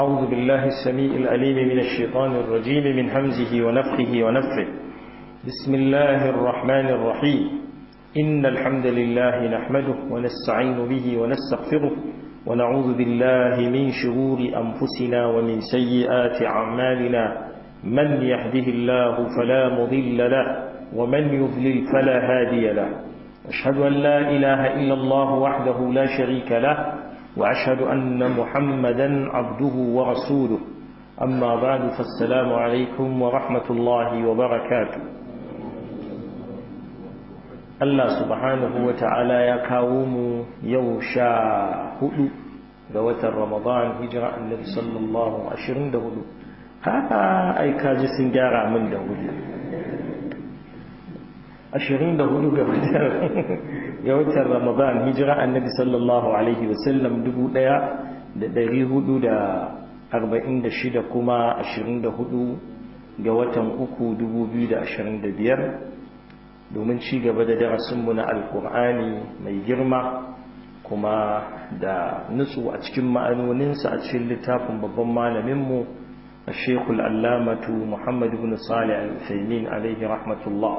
أعوذ بالله السميع العليم من الشيطان الرجيم من همزه ونفخه ونفخه بسم الله الرحمن الرحيم إن الحمد لله نحمده ونستعين به ونستغفره ونعوذ بالله من شرور أنفسنا ومن سيئات أعمالنا من يهده الله فلا مضل له ومن يضلل فلا هادي له أشهد أن لا إله إلا الله وحده لا شريك له وأشهد أن محمدا عبده ورسوله أما بعد فالسلام عليكم ورحمة الله وبركاته الله سبحانه وتعالى يكاوم يوشا هدو دوة رمضان هجرة النبي صلى الله عليه وسلم haka ai kaji sun gyara min da hudu ashirin da hudu ga watan ramadan hijira annabi sallallahu alaihi wasallam dubu daya da dari hudu da arba'in da shida kuma ashirin da hudu ga watan uku dubu biyu da ashirin da biyar domin ci gaba da darasinmu na alkur'ani mai girma kuma da nutsu a cikin ma'anoninsa a cikin littafin babban malaminmu الشيخ العلامة محمد بن صالح العثيمين عليه رحمة الله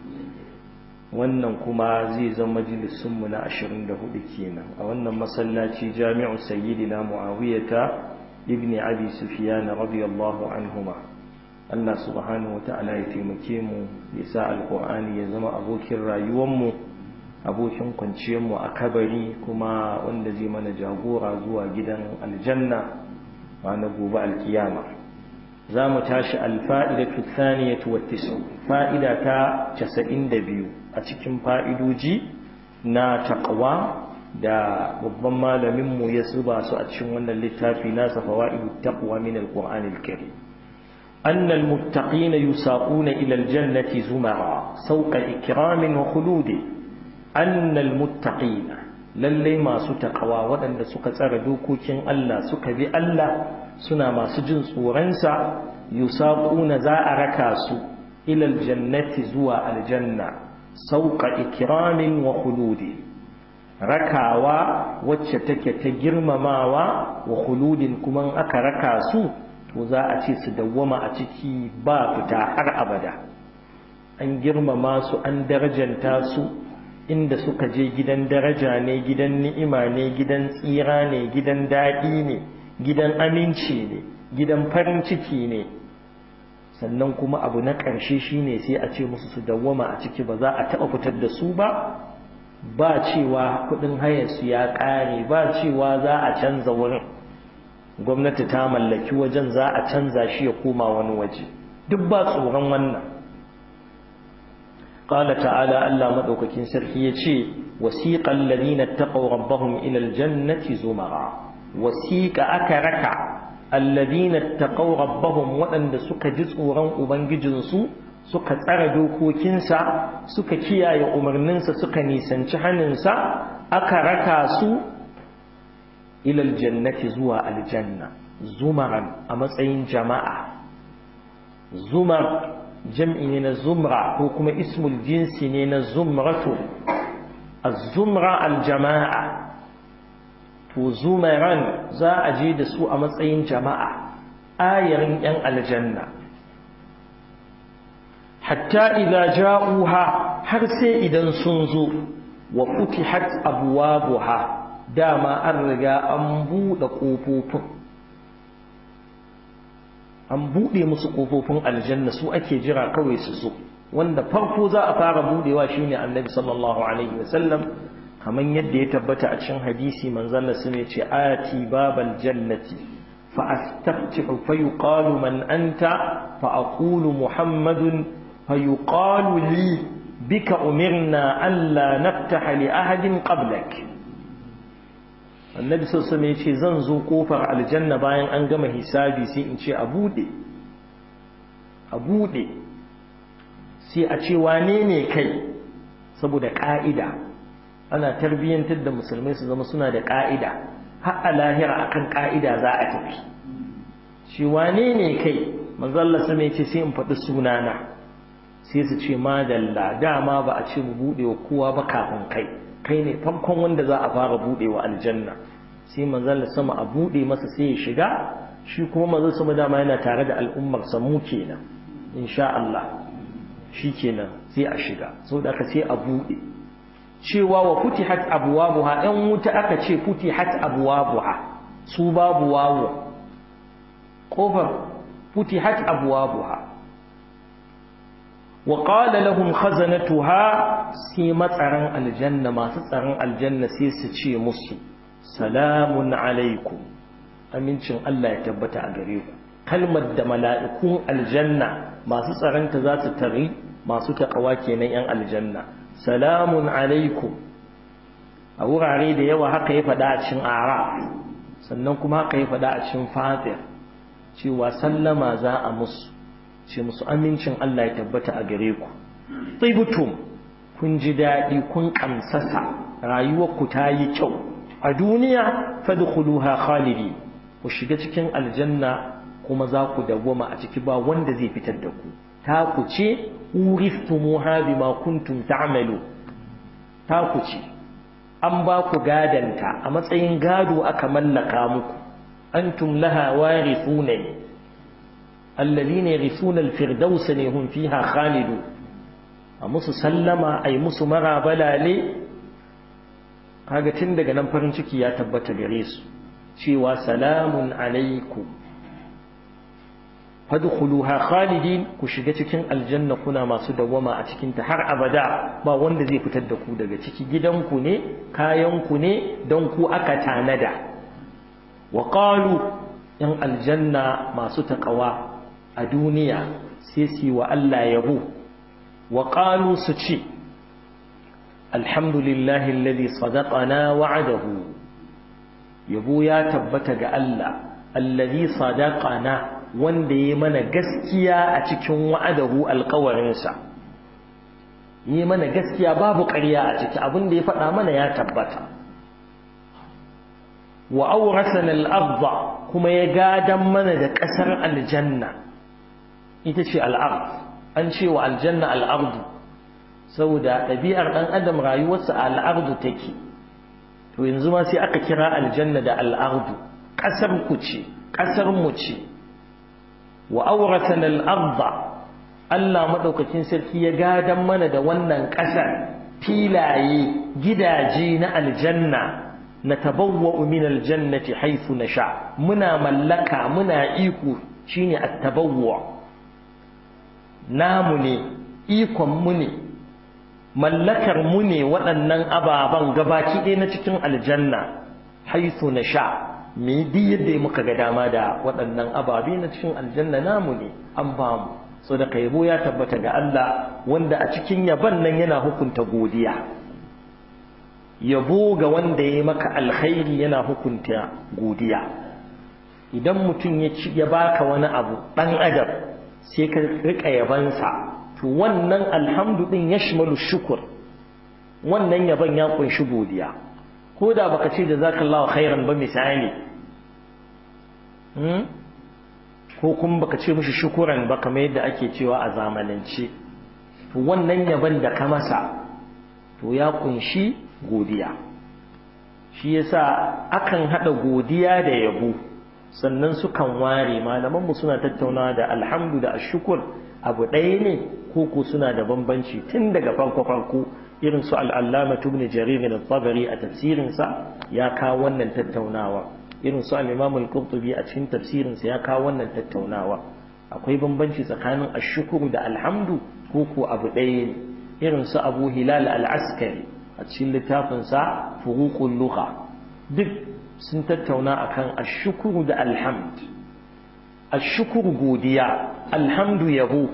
wannan kuma zai zama majalisunmu na 24 kenan a wannan masallaci jami'u sayyidina muawiyata ibn abi sufyan radiyallahu anhuma Allah subhanahu wata'ala ya taimake mu ya sa alqur'ani ya zama abokin rayuwar mu abokin kwanciyar mu a kabari kuma wanda zai mana jagora zuwa gidan aljanna ranar gobe alkiyama za mu tashi alfa'idatu thaniyatu wattisu fa'ida ta 92 a cikin fa'idoji na taqwa da babban malaminmu ya zuba su a cikin wannan littafi nasa fawa'idu taqwa min alqur'anil karim أن المتقين يساقون إلى الجنة زمرا سوق إكرام وخلود أن المتقين lallai masu takawa waɗanda suka tsara dokokin Allah suka bi Allah suna masu jin tsoronsa yusaquna za a raka su ilal jannati zuwa aljanna sauka ikramin wa khuludi rakawa wacce take ta girmamawa wa khuludin kuma aka raka su to za a ce su dawwama a ciki ba fita har abada an girmama su an darajanta su inda suka je gidan daraja ne gidan ni'ima ne gidan tsira ne gidan daɗi ne gidan aminci ne gidan farin ciki ne sannan kuma abu na ƙarshe shine sai a ce musu su dawwama a ciki ba za a taɓa fitar da su ba ba cewa kuɗin hayarsu ya ƙare ba cewa za a canza wurin gwamnati ta mallaki wajen za a canza shi ya koma wani waje duk ba tsoron wannan قال تعالى ألا مدوككين سرحية وسيق الذين اتقوا ربهم إلى الجنة زمرا وسيق أكرك الذين اتقوا ربهم وأن سك جزء رن أبنجنسو سك تردوكو كنسا سك كيا يأمرننسا سك نيسان شحننسا أكرك سو إلى الجنة زوى الجنة زمرا أمسعين جماعة زمر jam'i ne na zumra ko kuma ismul jinsi ne na zumratu az-zumra al-jama'a to zumaran za a je da su a matsayin jama'a ayarin yan aljanna hatta idza ja'uha har sai idan sun zo wa futihat abwabuha dama an riga an buɗe ƙofofin an buɗe musu ƙofofin aljanna su ake jira kawai su zo wanda farko za a fara buɗewa shine annabi sallallahu alaihi wasallam kamar yadda ya tabbata a cikin hadisi manzon Allah sun ce ati babal jannati fa astaftihu fa yuqalu man anta fa aqulu muhammadun fa yuqalu li bika umirna an la naftaha li ahadin qablak annabi sassan ya ce zan zo kofar aljanna bayan an gama hisabi sai in ce a buɗe a buɗe sai a ce wane ne kai saboda ƙa'ida ana tarbiyyantar da musulmai su zama suna da ƙa'ida har a lahira akan ƙa'ida za a tafi shi wane ne kai manzalla sama ya ce sai in faɗi sunana sai su ce madalla dama ba a ce mu buɗe wa kowa ba kafin kai kai ne farkon wanda za a fara buɗe wa aljanna sai manzon sama a buɗe masa sai ya shiga shi kuma manzo sama dama yana tare da al'ummar sa mu kenan insha Allah shi kenan sai a shiga saboda aka sai a buɗe cewa wa futihat abwabuha ɗan wuta aka ce futihat abwabuha su babu wawo kofar futihat abwabuha wa qala lahum khazanatuha sai matsaran aljanna masu tsaron aljanna sai su ce musu salamun alaikum amincin Allah ya tabbata a gare ku kalmar da mala'ikun aljanna masu tsaranta za su tari masu takawa kenan yan aljanna salamun alaikum a wurare da yawa haka ya faɗa a cikin araf sannan kuma haka ya faɗa a cikin fatir cewa sallama za a musu ce musu amincin Allah ya tabbata a gare ku tsibutum kun ji daɗi kun ƙamsasa rayuwarku ta yi kyau a duniya fadkhuluha khalidi ku shiga cikin aljanna kuma za ku dawwama a ciki ba wanda zai fitar da ku ta ku ce uriftumuha bima kuntum ta'malu ta ku ce an ba ku gadanta a matsayin gado aka mallaka muku antum laha warithuna alladhina yarithuna alfirdaus ne hum fiha khalidu a musu sallama ay musu marabalale kaga tun daga nan farin ciki ya tabbata gare su cewa salamun alaikum fadkhuluha khalidin ku shiga cikin aljanna kuna masu dawwama a cikin ta har abada ba wanda zai fitar da ku daga ciki gidanku ne kayanku ne don ku aka tanada wa qalu in aljanna masu taqwa a duniya sai su wa Allah yabo wa qalu su ce alhamdulillahi alladhi sadaqana wa'adahu yabo ya tabbata ga Allah alladhi sadaqana wanda ya mana gaskiya a cikin wa'adahu alkawarinsa yi mana gaskiya babu ƙarya a ciki abin da ya faɗa mana ya tabbata wa aurasana al-ardh kuma ya gadan mana da ƙasar aljanna ita ce al-ard an ce wa aljanna al-ard saboda ɗabi'ar ɗan adam rayuwarsa a al take to yanzu ma sai aka kira aljanna da al-ard ƙasar ku ce ƙasar mu ce wa auratana al-ardh Allah madaukakin sarki ya gadan mana da wannan ƙasar filaye gidaje na aljanna natabawwa'u min aljannati haythu nasha muna mallaka muna iko shine at-tabawwu namu ne ikon mu ne mallakar mu ne waɗannan ababan gabaki ɗaya na cikin aljanna haythu nasha me di yadda muka ga dama da waɗannan ababe na cikin aljanna namu ne an ba mu so da yabo ya tabbata ga Allah wanda a cikin yaban nan yana hukunta godiya yabo ga wanda ya maka alkhairi yana hukunta godiya idan mutum ya ci ya baka wani abu dan adam sai ka rika yabansa to wannan alhamdu din yashmalu shukur wannan yaban ya kunshi godiya ko da baka ce jazakallahu khairan ba misali hmm? ko kuma baka ce mishi shukuran ba kamar yadda ake cewa a zamanance to wannan yaban da ka masa to ya kunshi godiya shi yasa akan hada godiya da yabo sannan sukan ware malaman mu suna tattaunawa da alhamdu da ashkur abu ɗaya ne ko ko suna da bambanci tun daga farko farko irin su al-allama ibn jarir al-tabari a tafsirin sa ya kawo wannan tattaunawa irin su al-imam al-qurtubi a cikin tafsirin sa ya kawo wannan tattaunawa akwai bambanci tsakanin ashkuru da alhamdu ko ko abu ɗaya ne irin su abu hilal al-askari a cikin littafinsa furuqul lugha duk sun tattauna akan ashkuru da alhamd ashkuru godiya alhamdu yabo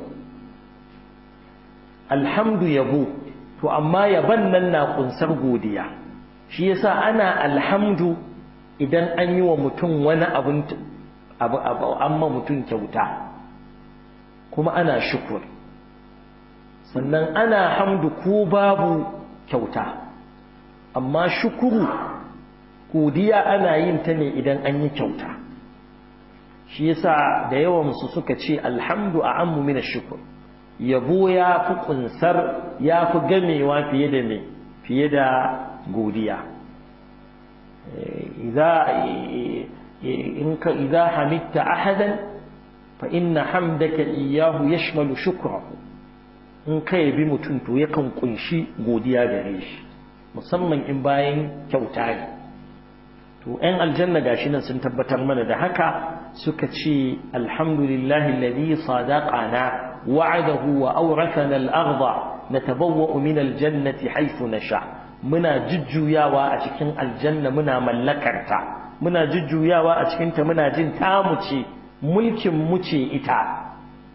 alhamdu yabo to amma yaban nan na kunsar godiya shi yasa ana alhamdu idan an yi wa mutum wani abun abu abu amma mutum kyauta kuma ana shukur sannan ana hamdu ko babu kyauta amma shukuru godiya ana yin ta ne idan an yi kyauta shi yasa da yawan su suka ce alhamdu a'ammu min ash-shukr yabo ya fi kunsar ya fi gamewa fiye da me fiye da godiya idza in ka idza hamidta ahadan fa inna hamdaka iyyahu yashmalu shukrahu in ka yabi mutum to yakan kunshi godiya gare shi musamman in bayan kyauta ne to ‘yan aljanna gashi nan sun tabbatar mana da haka suka ce alhamdulillahi alladhi sadaqana wa'adahu wa awrathana al-ardha natabawwa'u min al-jannati haythu nasha muna jujjuyawa a cikin aljanna muna mallakarta muna jujjuyawa a cikin ta muna jin tamu ce mulkin mu ce ita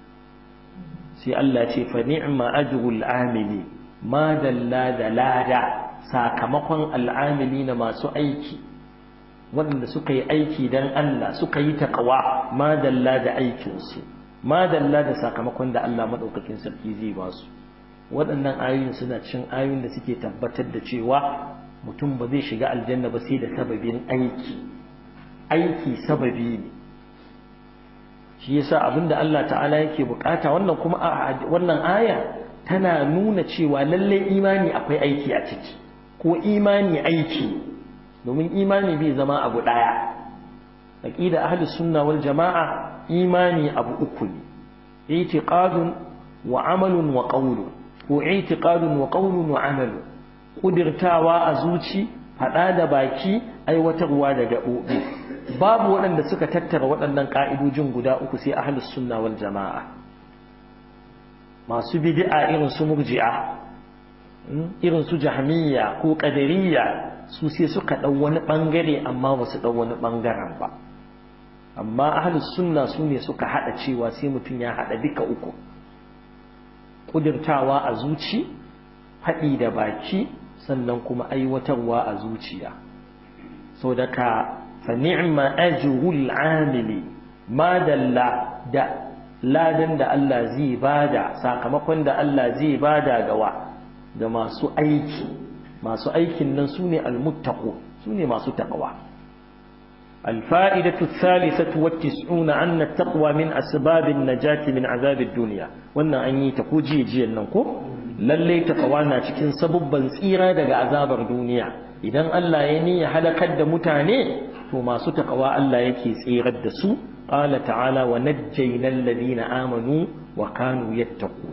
sai Allah ce fa ni'ma ajrul amili ma dalla da lada sakamakon al'amili na masu aiki waɗanda suka yi aiki don Allah suka yi taƙawa ma dalla da aikinsu ma dalla da sakamakon da Allah maɗaukakin sarki zai ba su waɗannan ayoyin suna cin ayoyin da suke tabbatar da cewa mutum ba zai shiga aljanna ba sai da sababin aiki aiki sababi ne shi yasa abinda Allah ta'ala yake bukata wannan kuma wannan aya tana nuna cewa lalle imani akwai aiki a ciki ko imani aiki domin imani bai zama abu daya aqida ahli sunna wal jamaa imani abu uku ne i'tiqadun wa amalun wa qawlun ko i'tiqadun wa qawlun wa amalun kudirtawa a zuci fada da baki aiwatarwa da gaɓoɓi babu waɗanda suka tattara waɗannan ƙa'idojin guda uku sai ahlus sunna wal jama'a masu bid'a irin su murji'a irin su jahmiyya ko qadariyya su sai suka ɗau wani ɓangare amma ba su ɗau wani ɓangaren ba amma ahlus sunna su ne suka haɗa cewa sai mutum ya haɗa duka uku ƙudurtawa a zuci haɗi da baki sannan kuma aiwatarwa a zuciya sau da ka fa ni'ma ajrul amili ma dalla da ladan da Allah zai bada sakamakon da Allah zai bada gawa ga masu aiki masu aikin nan sune almuttaqu sune masu taqwa الفائدة الثالثة والتسعون أن التقوى من أسباب النجاة من عذاب الدنيا وأن أني تقوجي جي النقو للي تقوانا تكين سببا سيرا دقى عذاب الدنيا إذن ألا يني حلقة متاني وما ستقوى ألا يكي سيرا دسو قال تعالى ونجينا الذين آمنوا وكانوا يتقون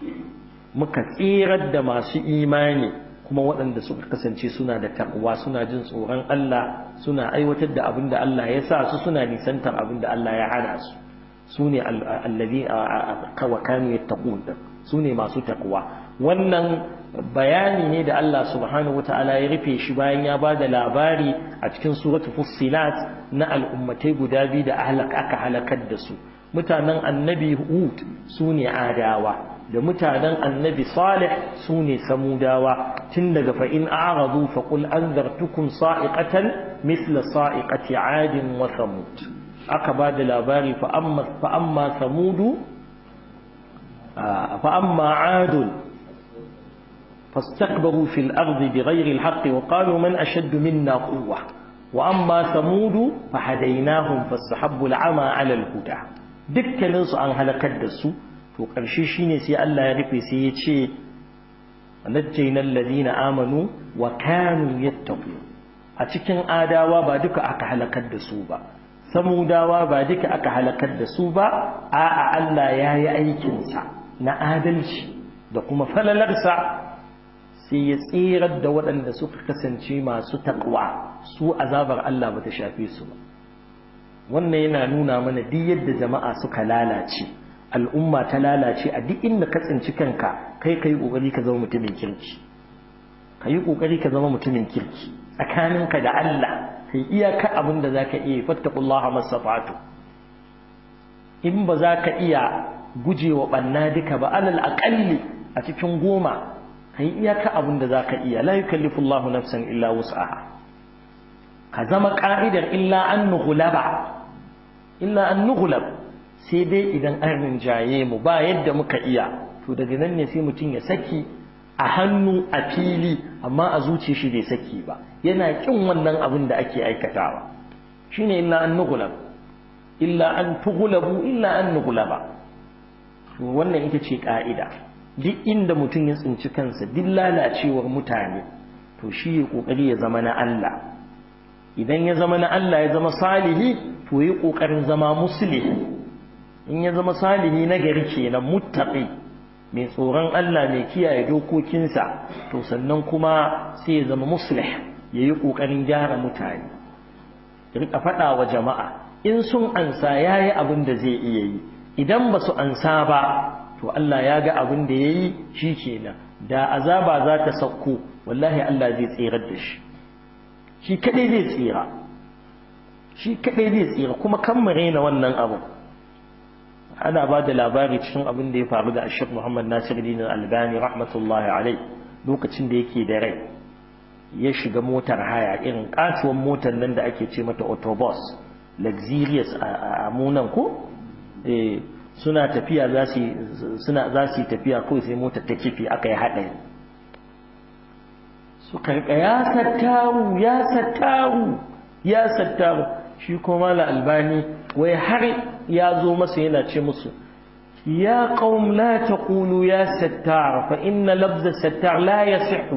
مكثيرا دما سي إيماني kuma waɗanda suka kasance suna da takwa suna jin tsoron Allah suna aiwatar da abin da Allah ya sa su suna nisantar abin da Allah ya hana su su ne allazi wa kanu yattaqun su ne masu takwa wannan bayani ne da Allah subhanahu wataala ya rufe shi bayan ya ba da labari a cikin suratu fussilat na al'ummatai guda biyu da aka halakar da su mutanen annabi hud su ne adawa da mutanen annabi salih su ne samudawa tun daga fa'in a'aradu faƙul an zartukun sa'iƙatan misla sa'iƙati adin wa samud aka ba da labari fa'amma samudu fa'amma adun فاستكبروا في الأرض بغير الحق وقالوا من أشد منا قوة وأما ثمود فهديناهم فاستحبوا العمى على الهدى dukkaninsu an halakar da su to ƙarshe shine sai Allah ya rufe sai ya ce najjayna alladhina amanu wa kanu yattaqun a cikin adawa ba duka aka halakar da su ba samudawa ba duka aka halakar da su ba a'a Allah ya yi aikin sa na adalci da kuma falalarsa sai ya tsirar da waɗanda suka kasance masu taqwa su azabar Allah bata shafe su ba wannan yana nuna mana duk yadda jama'a suka lalace al'umma ta lalace a duk inda ka tsinci kanka kai kai kokari ka zama mutumin kirki kai kokari ka zama mutumin kirki tsakaninka da Allah kai iyaka abin da zaka iya fattaqullaha masafatu in ba za ka iya gujewa banna duka ba alal aqalli a cikin goma kai iyaka abin da zaka iya la yukallifullahu nafsan illa wus'aha ka zama ka'idar illa an nughlaba illa an nughlab sai dai idan an rinjaye mu ba yadda muka iya to daga nan ne sai mutum ya saki a hannu a fili amma a zuciya shi bai saki ba yana kin wannan abin da ake aikatawa shine illa an nughlab illa an tughlabu illa an nughlaba to wannan ita ce ka'ida duk inda mutum ya tsinci kansa duk lalacewar mutane to shi ya kokari ya zama na Allah idan ya zama na Allah ya zama salihi to yi ƙoƙarin zama musulmi in ya zama salihi na gari kenan muttaqi mai tsoron Allah mai kiyaye dokokinsa to sannan kuma sai ya zama muslih ya yi ƙoƙarin gyara mutane rika faɗa wa jama'a in sun ansa ya yi abin da zai iya yi idan ba su ansa ba to Allah ya ga abin da ya yi shi kenan da azaba za ta sauko wallahi Allah zai tsirar da shi shi kadai zai tsira shi kadai zai tsira kuma kan mu raina wannan abu ana ba da labari cikin abin da ya faru da Ashir Muhammad Nasiruddin Albani rahmatullahi alai lokacin da yake da rai ya shiga motar haya irin katuwan motar nan da ake ce mata autobus luxurious a munan ko eh suna tafiya za su suna za su tafiya kawai sai motar ta kifi aka yi haɗari suka rika ya sattaru ya sattaru ya sattaru shi kuma la albani wai har ya zo masa yana ce musu ya qaum la taqulu ya sattar fa inna labza sattar la yasihu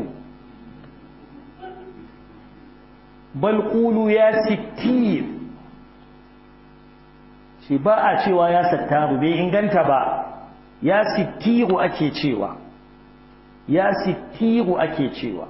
bal qulu ya sittir shi ba a cewa ya sattaru bai inganta ba ya sittiru ake cewa ya sittiru ake cewa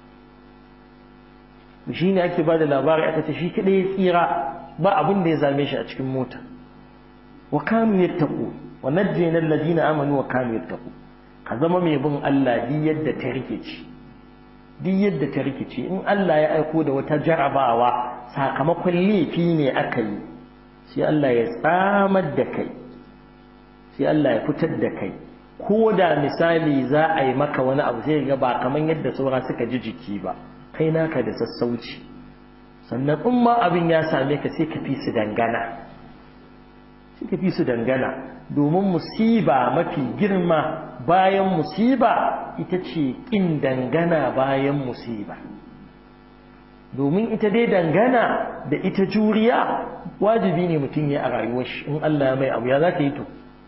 shi ne ake ba da labari aka ce shi kaɗai ya tsira ba abin da ya zame shi a cikin mota wa kanu yattaqu wa najjayna alladhina amanu wa kanu yattaqu ka zama mai bin Allah di yadda ta rikici di yadda ta rikici in Allah ya aiko da wata jarabawa sakamakon laifi ne aka yi sai Allah ya tsamar da kai sai Allah ya fitar da kai ko da misali za a yi maka wani abu sai ga ba kamar yadda saura suka ji jiki ba kai naka da sassauci sannan in ma abin ya same ka sai ka fi su dangana sai ka fi su dangana domin musiba mafi girma bayan musiba ita ce in dangana bayan musiba domin ita dai dangana da ita juriya wajibi ne mutum ya a rayuwar shi in Allah ya mai abu ya za ka yi to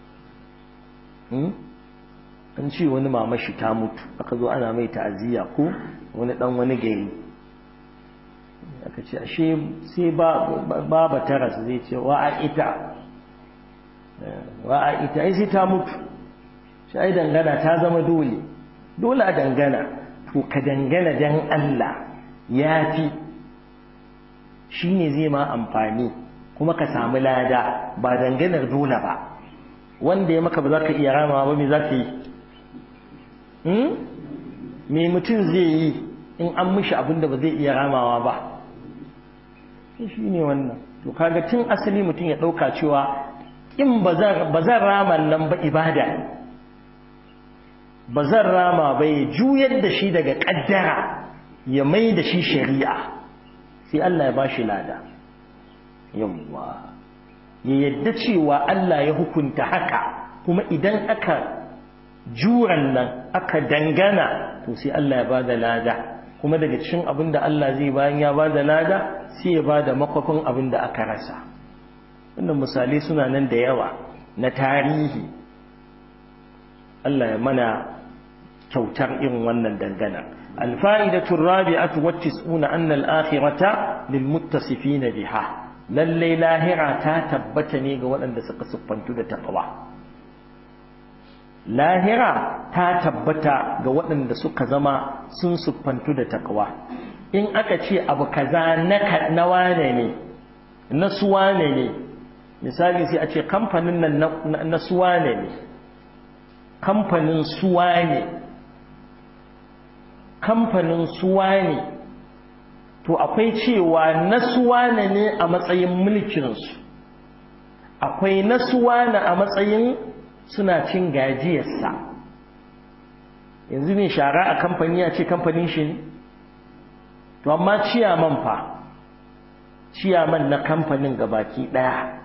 an ce wani mamashi ta mutu aka zo ana mai ta'aziyya ko wani dan wani gari aka ce ashe sai baba taras zai ce wa a ita wa a ita ai sai ta mutu shi ai dangana ta zama dole dole a dangana to ka dangana dan Allah ya fi shi ne zai ma amfani kuma ka samu lada ba danganar dole ba wanda ya maka ba za ka iya ramawa ba me za ka yi me mutum zai yi in an mishi abin da ba zai iya ramawa ba shi ne wannan to kaga tun asali mutum ya ɗauka cewa in ba zan rama nan ba ibada ne ba zan rama ba ya juyar da shi daga ƙaddara ya mai da shi shari'a sai Allah ya ba shi lada yawwa ya yadda cewa Allah ya hukunta haka kuma idan aka juran nan aka dangana to sai Allah ya ba da lada kuma daga cikin abin da Allah zai bayan ya ba da lada sai ya ba da makwafin abin da aka rasa wannan misalai suna nan da yawa na tarihi Allah ya mana kyautar irin wannan dangana الفائدة الرابعة والتسعون أن الآخرة للمتصفين بها للي لاهرة تاتبتني قول أن سقصفنت تقوى لاهرة تاتبت قول أن سقزما سنسفنت تقوى إن أكتشي أبو كذا نكت نوانني نسوانني misali sai a ce kamfanin nan na suwane ne kamfanin suwane kamfanin suwane to akwai cewa na suwane ne a matsayin mulkinsu akwai na suwane a matsayin suna cin gajiyarsa yanzu mai shara a kamfani ya ce kamfanin shi ne to amma ciyaman fa ciyaman na kamfanin gabaki daya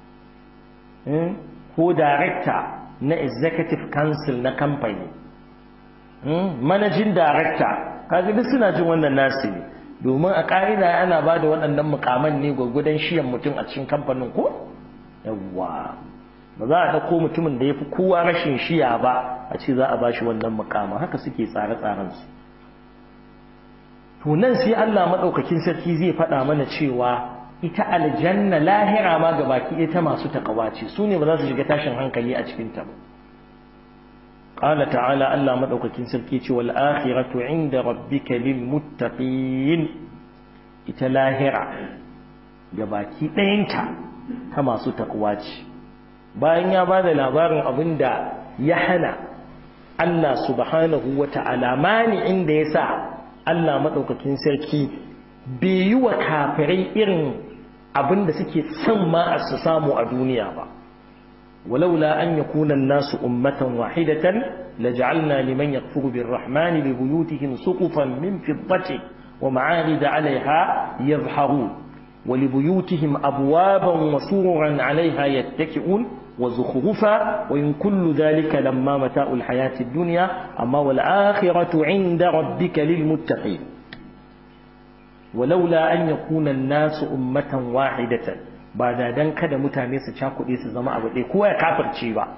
ko director na executive council na kamfani managing director kaga duk suna jin wannan nasu ne domin a ƙa'ida ana ba da waɗannan mukaman ne gwagwadon shiyan mutum a cikin kamfanin ko yawwa ba za a ɗauko mutumin da ya fi kowa rashin shiya ba a ce za a ba shi wannan mukaman haka suke tsare-tsaren su to to nan sai Allah madaukakin sarki zai faɗa mana cewa ita aljanna lahira ma gabaki ita masu takawa ce su ne ba za su shiga tashin hankali a cikin ta ba قال تعالى الله مدوكاكين سركي ce wal akhiratu inda rabbika lil muttaqin ita lahira gabaki ɗayanta ta masu takwa ce bayan ya bada labarin abinda ya hana Allah subhanahu wata'ala mani inda yasa Allah madaukakin sarki bai yi wa kafirai irin abinda suke son ma su samu a duniya ba ولولا أن يكون الناس أمة واحدة لجعلنا لمن يكفر بالرحمن لبيوتهم سقفا من فضة ومعارض عليها يظهرون ولبيوتهم أبوابا وسررا عليها يتكئون وزخرفا وإن كل ذلك لما متاع الحياة الدنيا أما والآخرة عند ربك للمتقين ولولا أن يكون الناس أمة واحدة ba da dan kada mutane su cakuɗe su zama abu ɗaya kowa ya kafirce ba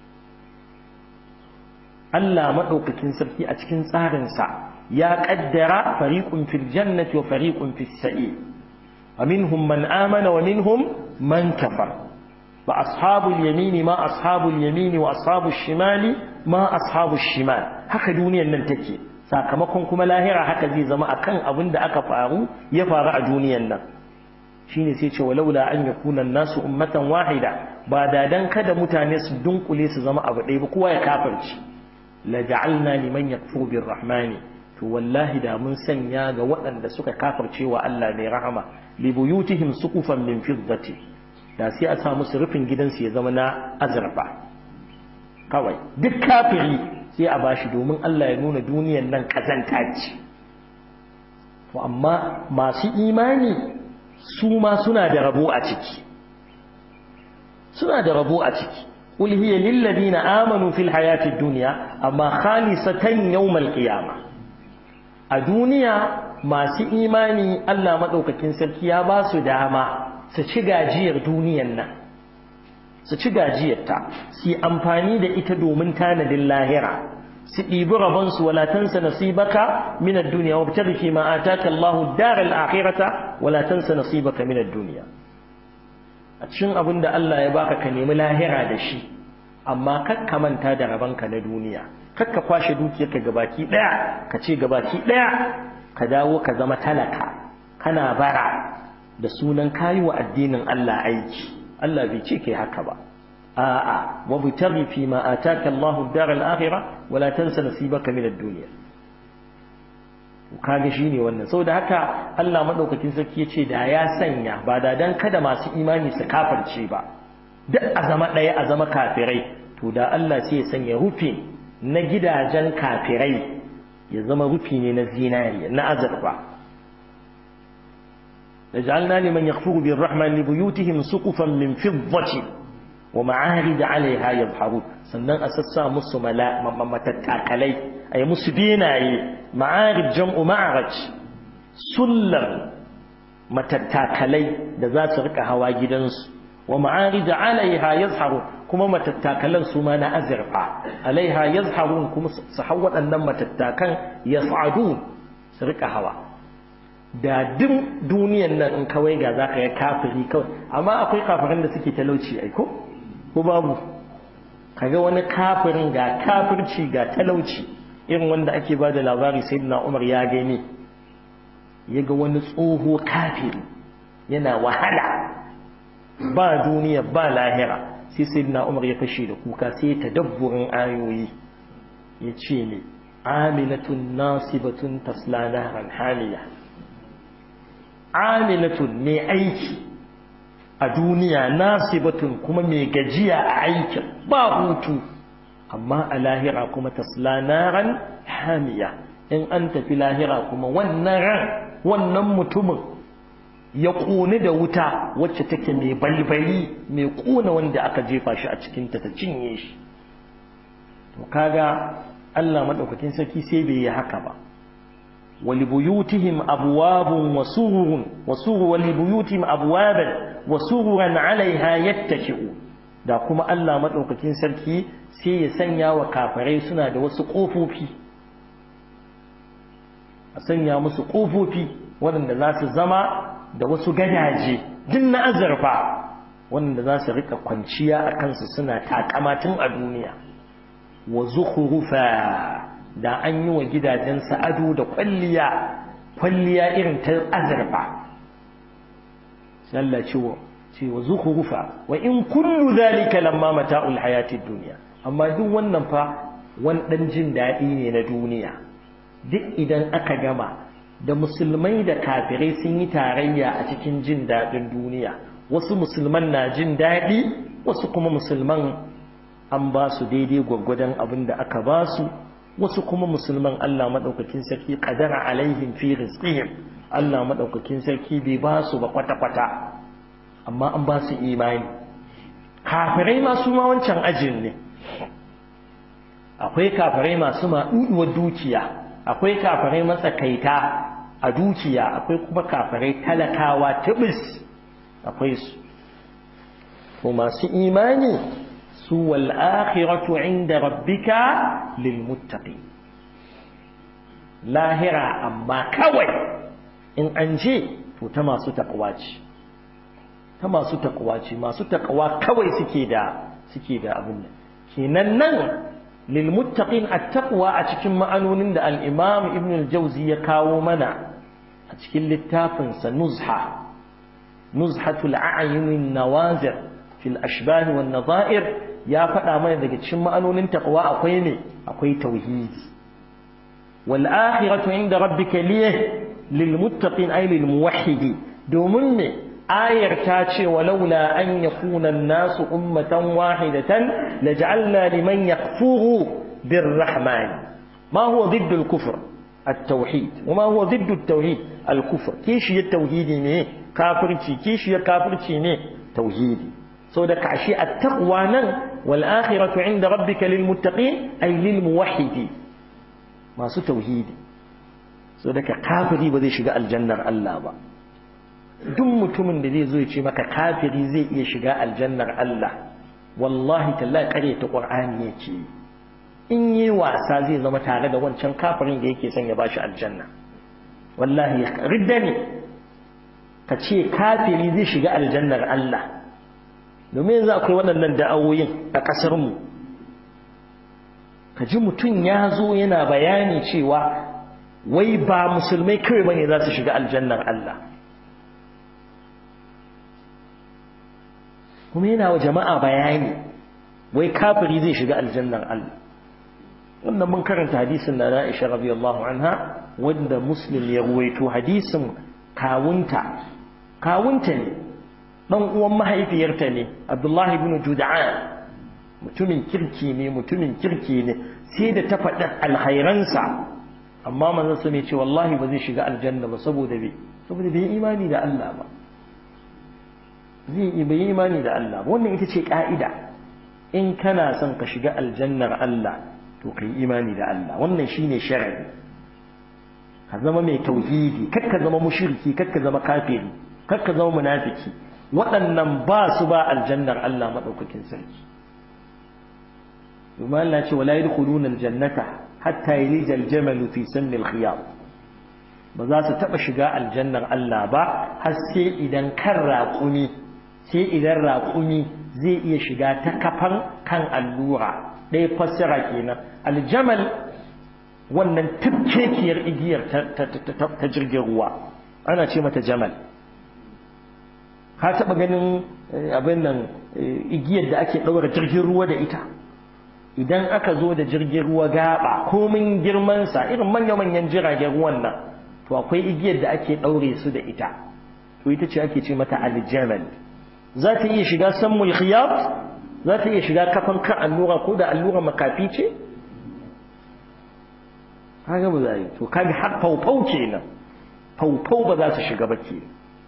Allah maɗaukakin sarki a cikin tsarinsa ya ƙaddara fariƙun fil jannati wa fariƙun fis sa'i wa minhum man amana wa minhum man kafar wa ashabul yamini ma ashabul yamini wa ashabul shimali ma ashabul shimal haka duniyar nan take sakamakon kuma lahira haka zai zama akan abin da aka faru ya faru a duniyar nan shine sai ce walaula an yakuna nasu ummatan wahida ba da dan kada mutane su dunkule su zama abu ɗaya ba kowa ya kafirci la ja'alna liman yakfuru birrahmani to wallahi da mun sanya ga waɗanda suka kafirce wa Allah mai rahama li buyutihim suqufan min fiddati da sai a sa musu rufin gidansu ya zama na azurfa kawai duk kafiri sai a bashi domin Allah ya nuna duniyar nan kazanta ce to amma masu imani su ma suna da rabo a ciki suna da rabo a ciki qul hiya lil ladina amanu fil hayatid dunya amma khalisatan yawmal qiyamah a duniya masu imani Allah madaukakin sarki ya ba su dama su ci gajiyar duniyan nan su ci gajiyarta su amfani da ita domin tanadin lahira su ɗibi rabonsu wala tansa nasibaka min ad-dunya wa tabtaghi fi ma ataka Allahu ad-daral akhirata wala tansa nasibaka min ad-dunya a cikin abin da Allah ya baka ka nemi lahira da shi amma kakka manta da rabanka na duniya kakka kwashe dukiyarka gabaki daya ka ce gabaki daya ka dawo ka zama talaka kana bara da sunan kayi wa addinin Allah aiki Allah bai ce kai haka ba a'a wa bitaghi fi ma ataka Allahu ad-dar al-akhirah wa la tansa nasibaka min ad-dunya kaga shine wannan saboda haka Allah madaukakin sarki yace da ya sanya ba da dan kada masu imani su kafirce ba duk a zama daya a zama kafirai to da Allah sai ya sanya rufi na gidajen kafirai ya zama rufi ne na zinariya na azurfa لجعلنا لمن يكفر بالرحمن لبيوتهم سقفا من فضة ومعارج عليها يظهرون sannan a sassa musu matattakalai a yi musu benaye ma'arij jam'u ma'araj sullar matattakalai da za su rika hawa gidansu wa ma'arij alaiha yazharu kuma matattakalan su ma na azurfa alaiha yazharun kuma su hau waɗannan matattakan yas'adun su rika hawa da duk duniyan nan in kawai ga za ka yi kafiri kawai amma akwai kafirin da suke talauci aiko ko babu kaga wani kafirin ga kafirci ga talauci irin wanda ake ba da labari sai na umar ya gani ya ga wani tsoho kafiri yana wahala ba duniya ba lahira sai sai na umar ya fashe da kuka sai ta dabburin ayoyi ya ce ne amilatun nasibatun tasla naran haliya amilatun mai aiki a duniya nasibatun kuma mai gajiya a aikin ba hutu amma a lahira kuma tasla naran hamiya in an tafi lahira kuma wannan ran wannan mutumin ya ƙone da wuta wacce take mai balbali mai ƙona wanda aka jefa shi a cikinta ta cinye shi to kaga Allah madaukakin sarki sai bai yi haka ba ولبيوتهم أبواب وسرر وسرر ولبيوتهم أبوابا وسررا عليها يتكئون da kuma Allah madaukakin sarki sai ya sanya wa kafirai suna da wasu kofofi a sanya musu ƙofofi waɗanda za su zama da wasu gadaje duk na azurfa waɗanda za su riƙa kwanciya a kansu suna takamatin a duniya wa zukhrufa da an yi wa gidajensa ado da kwalliya kwalliya irin ta azurfa Allah ce wa ce wa zukhrufa wa in kullu dhalika lamma mata'ul hayatid dunya amma duk wannan fa wani dan jin daɗi ne na duniya duk idan aka gama da musulmai da kafirai sun yi tarayya a cikin jin daɗin duniya wasu musulman na jin daɗi wasu kuma musulman an ba su daidai gwaggwadon abin da aka ba su wasu kuma musulman Allah maɗaukakin sarki ƙadara alaihim fi rizqihim Allah maɗaukakin sarki bai ba su ba kwata-kwata amma an ba su imani kafirai masu ma wancan ajin ne akwai kafirai masu maɗuɗuwar dukiya akwai kafirai matsakaita a dukiya akwai kuma kafirai talakawa tibis akwai su ko masu imani su wal akhiratu inda rabbika lil muttaqin lahira amma kawai in an je to ta masu takwa ce ta masu takwa ce masu takwa kawai suke da suke da abin nan kenan nan lil muttaqin at-taqwa a cikin ma'anonin da al-imam ibn al-jawzi ya kawo mana a cikin littafin sa nuzha nuzhatul a'yun nawazir fil ashbah wan nadha'ir ya faɗa mana daga cikin ma'anonin taqwa akwai ne akwai tauhidi wal akhiratu inda rabbika liyah lil muttaqin ay lil muwahhidi domin ne ayar ta ce walaula an yakuna an-nasu ummatan wahidatan laj'alna liman yakfuru birrahman ma huwa ضد الكفر التوحيد وما هو ضد التوحيد الكفر كيش التوحيد ne kafirci kishi ya kafirci ne tauhidi so da kashi at-taqwa nan wal akhiratu inda rabbika lil muttaqin ay lil muwahhidi masu tauhidi so da kafiri ba zai shiga aljannar Allah ba duk mutumin da zai zo ya ce maka kafiri zai iya shiga aljannar Allah wallahi tallahi kare ta qur'ani yake in yi wasa zai zama tare da wancan kafirin da yake son ya bashi aljanna wallahi ridda ne ka ce kafiri zai shiga aljannar Allah domin yanzu akwai waɗannan da'awoyin a ƙasarmu ka ji mutum ya zo yana bayani cewa wai ba musulmai kawai bane za su shiga aljannar Allah kuma yana wa jama'a bayani wai kafiri zai shiga aljannar Allah wannan mun karanta hadisin na Aisha radiyallahu anha wanda Muslim ya ruwaito hadisin kawunta kawunta ne dan uwan mahaifiyarta ne Abdullahi ibn Jud'an mutumin kirki ne mutumin kirki ne sai da ta faɗi alhairansa amma manzon sa ne ce wallahi ba zai shiga aljanna ba saboda bai saboda bai imani da Allah ba zai bai imani da Allah ba wannan ita ce ka'ida in kana son ka shiga aljannar Allah to kai imani da Allah wannan shine sharadi ka zama mai tauhidi kar ka zama mushriki kar ka zama kafiri kar ka zama munafiki waɗannan ba su ba aljannar Allah madaukakin sarki domin Allah ce wala yadkhuluna aljannata hatta yalija aljamalu fi sammi alkhiyar ba za su taba shiga aljannar Allah ba har sai idan kan raƙumi sai idan raƙumi zai iya shiga ta kafan kan allura ɗaya fassara kenan aljamal wannan tafkekiyar igiyar ta jirgin ruwa ana ce mata jamal ka taɓa ganin abin nan igiyar da ake ɗaura jirgin ruwa da ita idan aka zo da jirgin ruwa gaba komin girmansa irin manya-manyan jiragen ruwan nan to akwai igiyar da ake ɗaure su da ita to ita ce ake ce mata aljamal za ta iya shiga sammul khiyat za ta iya shiga kafan kan allura ko da allura makafi ce kaga ba za yi to kaga har faufau kenan faufau ba za su shiga ba ke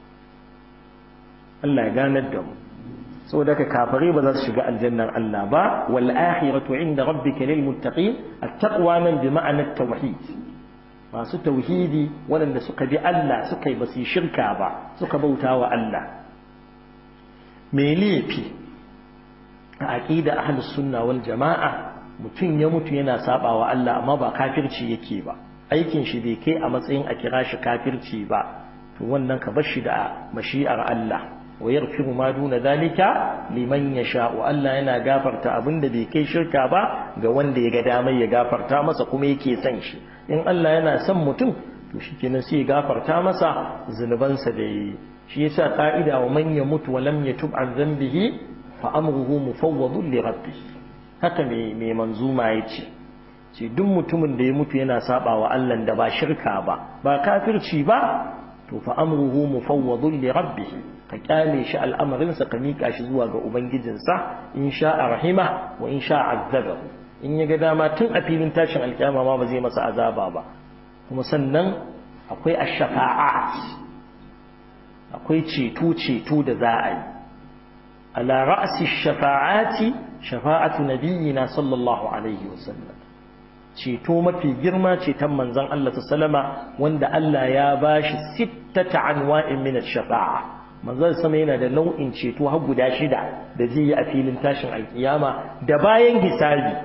Allah ya ganar da mu saboda ka kafare ba za su shiga aljannar Allah ba wal akhiratu inda rabbika lil muttaqin at-taqwa nan bi ma'anar tauhid masu tauhidi waɗanda suka bi Allah suka yi basu shirka ba suka bauta wa Allah me laifi a aqida ahlus sunna wal jama'a mutum ya mutu yana sabawa Allah amma ba kafirci yake ba aikin shi bai kai a matsayin a kira shi kafirci ba to wannan ka bar shi da mashi'ar Allah wa yaghfiru ma duna zalika liman yasha wa Allah yana gafarta abinda bai kai shirka ba ga wanda ya ga damar ya gafarta masa kuma yake son shi in Allah yana son mutum to shikenan sai ya gafarta masa zunubansa da yi shi yasa ka'ida wa man yamutu wa lam yatub an dhanbihi fa amruhu mufawwadun li rabbih haka me me manzuma yace ce duk mutumin da ya mutu yana saba wa Allah da ba shirka ba ba kafirci ba to fa amruhu mufawwadun li rabbih ka kyale shi al'amarinsa ka mika shi zuwa ga ubangijinsa in sha'a rahima wa in sha'a azabahu in ya ga dama tun a filin tashin alkiyama ma ba zai masa azaba ba kuma sannan akwai ash-shafa'at akwai ceto ceto da za a yi ala ra'si shafa'ati shafa'atu nabiyyina sallallahu alaihi wasallam ceto mafi girma ceton manzon Allah sallama wanda Allah ya bashi sittata anwa'in min ash-shafa'a manzon sama yana da nau'in ceto har guda shida da zai yi a filin tashin alkiyama da bayan hisabi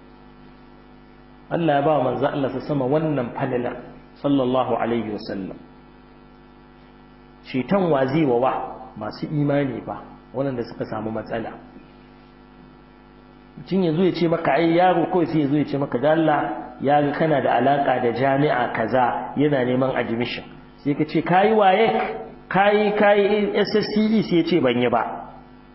Allah ya ba manzon Allah sama wannan falala sallallahu alaihi wasallam ceton wazi wa wa masu imani ba waɗanda suka samu matsala mutum ya zo ya ce maka ai yaro kawai sai ya zo ya ce maka da Allah ya ga kana da alaka da jami'a kaza yana neman admission sai ka ce kayi waye kayi kayi SSCE sai ya ce ban yi ba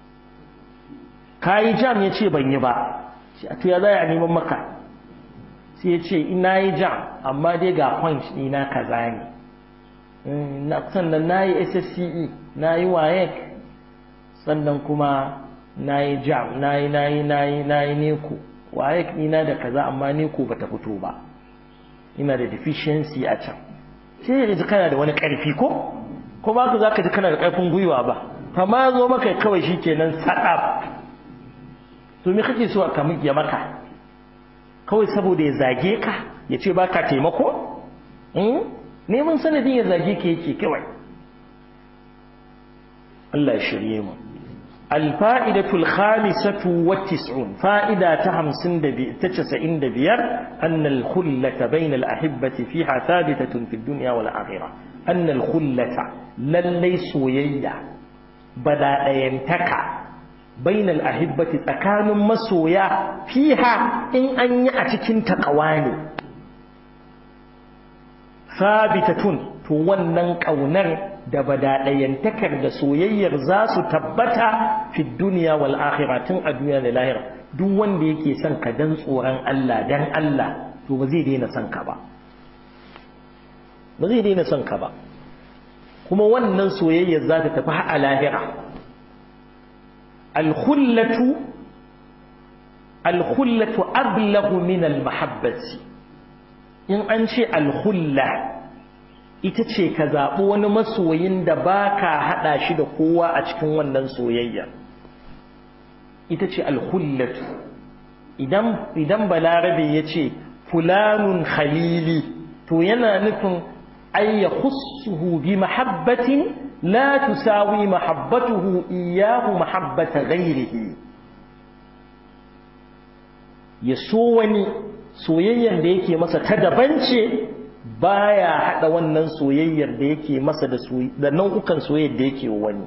kayi jam ya ce ban yi ba to ya zai a neman maka sai ya ce ina yi jam amma dai ga point ɗina kaza ne sannan na yi SSCE na yi waye sannan kuma na yi jam na yi na yi na yi na yi neko waye ina da kaza amma neko bata fito ba ina da deficiency a can sai ya ji kana da wani ƙarfi ko ko ba ka za ka ji kana da ƙarfin gwiwa ba amma zo maka kawai shi kenan saɗaf to me kake so ka ya maka kawai saboda ya zage ka ya ce ba ka taimako neman sanadin ya zage ka yake kawai Allah ya shirye mu الفائدة الخامسة والتسعون فائدة تهمسن تتسعين دبير أن الخلة بين الأحبة فيها ثابتة في الدنيا والآخرة أن الخلة للي سويا بدا ينتكع بين الأحبة تكان مسويا فيها إن أن يأتكن تقواني ثابتة تونن كونر da badaɗayantakar da soyayyar za su tabbata fi duniya wal akhirah tun a duniya da lahira duk wanda yake son ka dan tsoron Allah dan Allah to ba zai daina son ka ba ba zai daina son ka ba kuma wannan soyayyar za ta tafi a lahira al-khullatu al-khullatu ablaghu min al-mahabbati in an ce al-khulla ita ce ka zaɓi wani masoyin da ba ka haɗa shi da kowa a cikin wannan soyayya ita ce alhullatu idan balarabe ya ce fulanun khalili to yana nufin ayya khussuhu bi mahabbatin la tusawi mahabbatuhu iyahu mahabbata ghairihi ya so wani soyayyar da yake masa ta daban ce baya hada wannan soyayyar da yake masa da da nau'ukan soyayyar da yake wani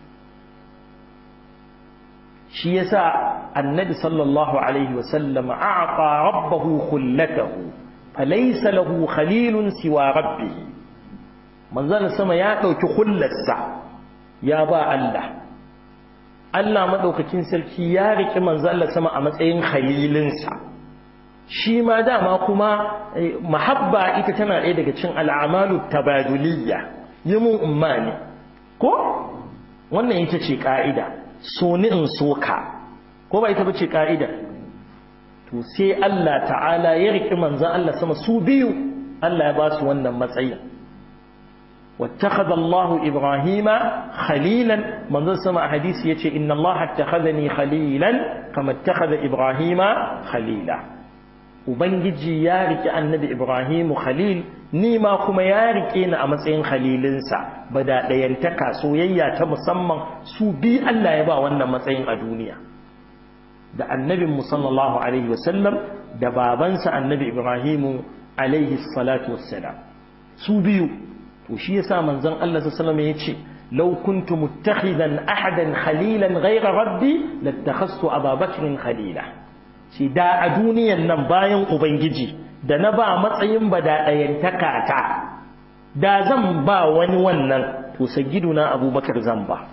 shi yasa annabi sallallahu alaihi wasallam a'ta rabbahu khullatahu falaysa lahu khalilun siwa rabbih manzon sama ya dauki khullarsa ya ba Allah Allah madaukakin sarki ya riki manzon sama a matsayin khalilinsa shi ma dama kuma mahabba ita tana ɗaya daga cin al'amalu tabaduliyya yi mun umma ne ko wannan ita ce ƙa'ida so ni in so ka ko ba ita ba ce ƙa'ida to sai Allah ta'ala ya riƙi manzan Allah sama su biyu Allah ya ba su wannan matsayin واتخذ الله إبراهيم خليلا من ذا سمع حديث يتي إن الله اتخذني خليلا كما اتخذ إبراهيم خليلا Ubangiji ya riƙe annabi Ibrahimu Khalil, ni ma kuma ya riƙe ni a matsayin Khalilinsa, ba da ɗayantaka soyayya ta musamman su bi Allah ya ba wannan matsayin a duniya. Da annabin sallallahu Alaihi wasallam da babansa annabi Ibrahimu alaihi salatu wassalam su biyu to shi yasa manzon Allah sallallahu alaihi wasallam yace law kuntu muttakhidan ahadan khalilan ghayra rabbi lattakhastu Abu Bakr khalila shi da a duniyan nan bayan ubangiji da na ba matsayin badaɗayantaka ta da zan ba wani wannan to sayyiduna abubakar zan ba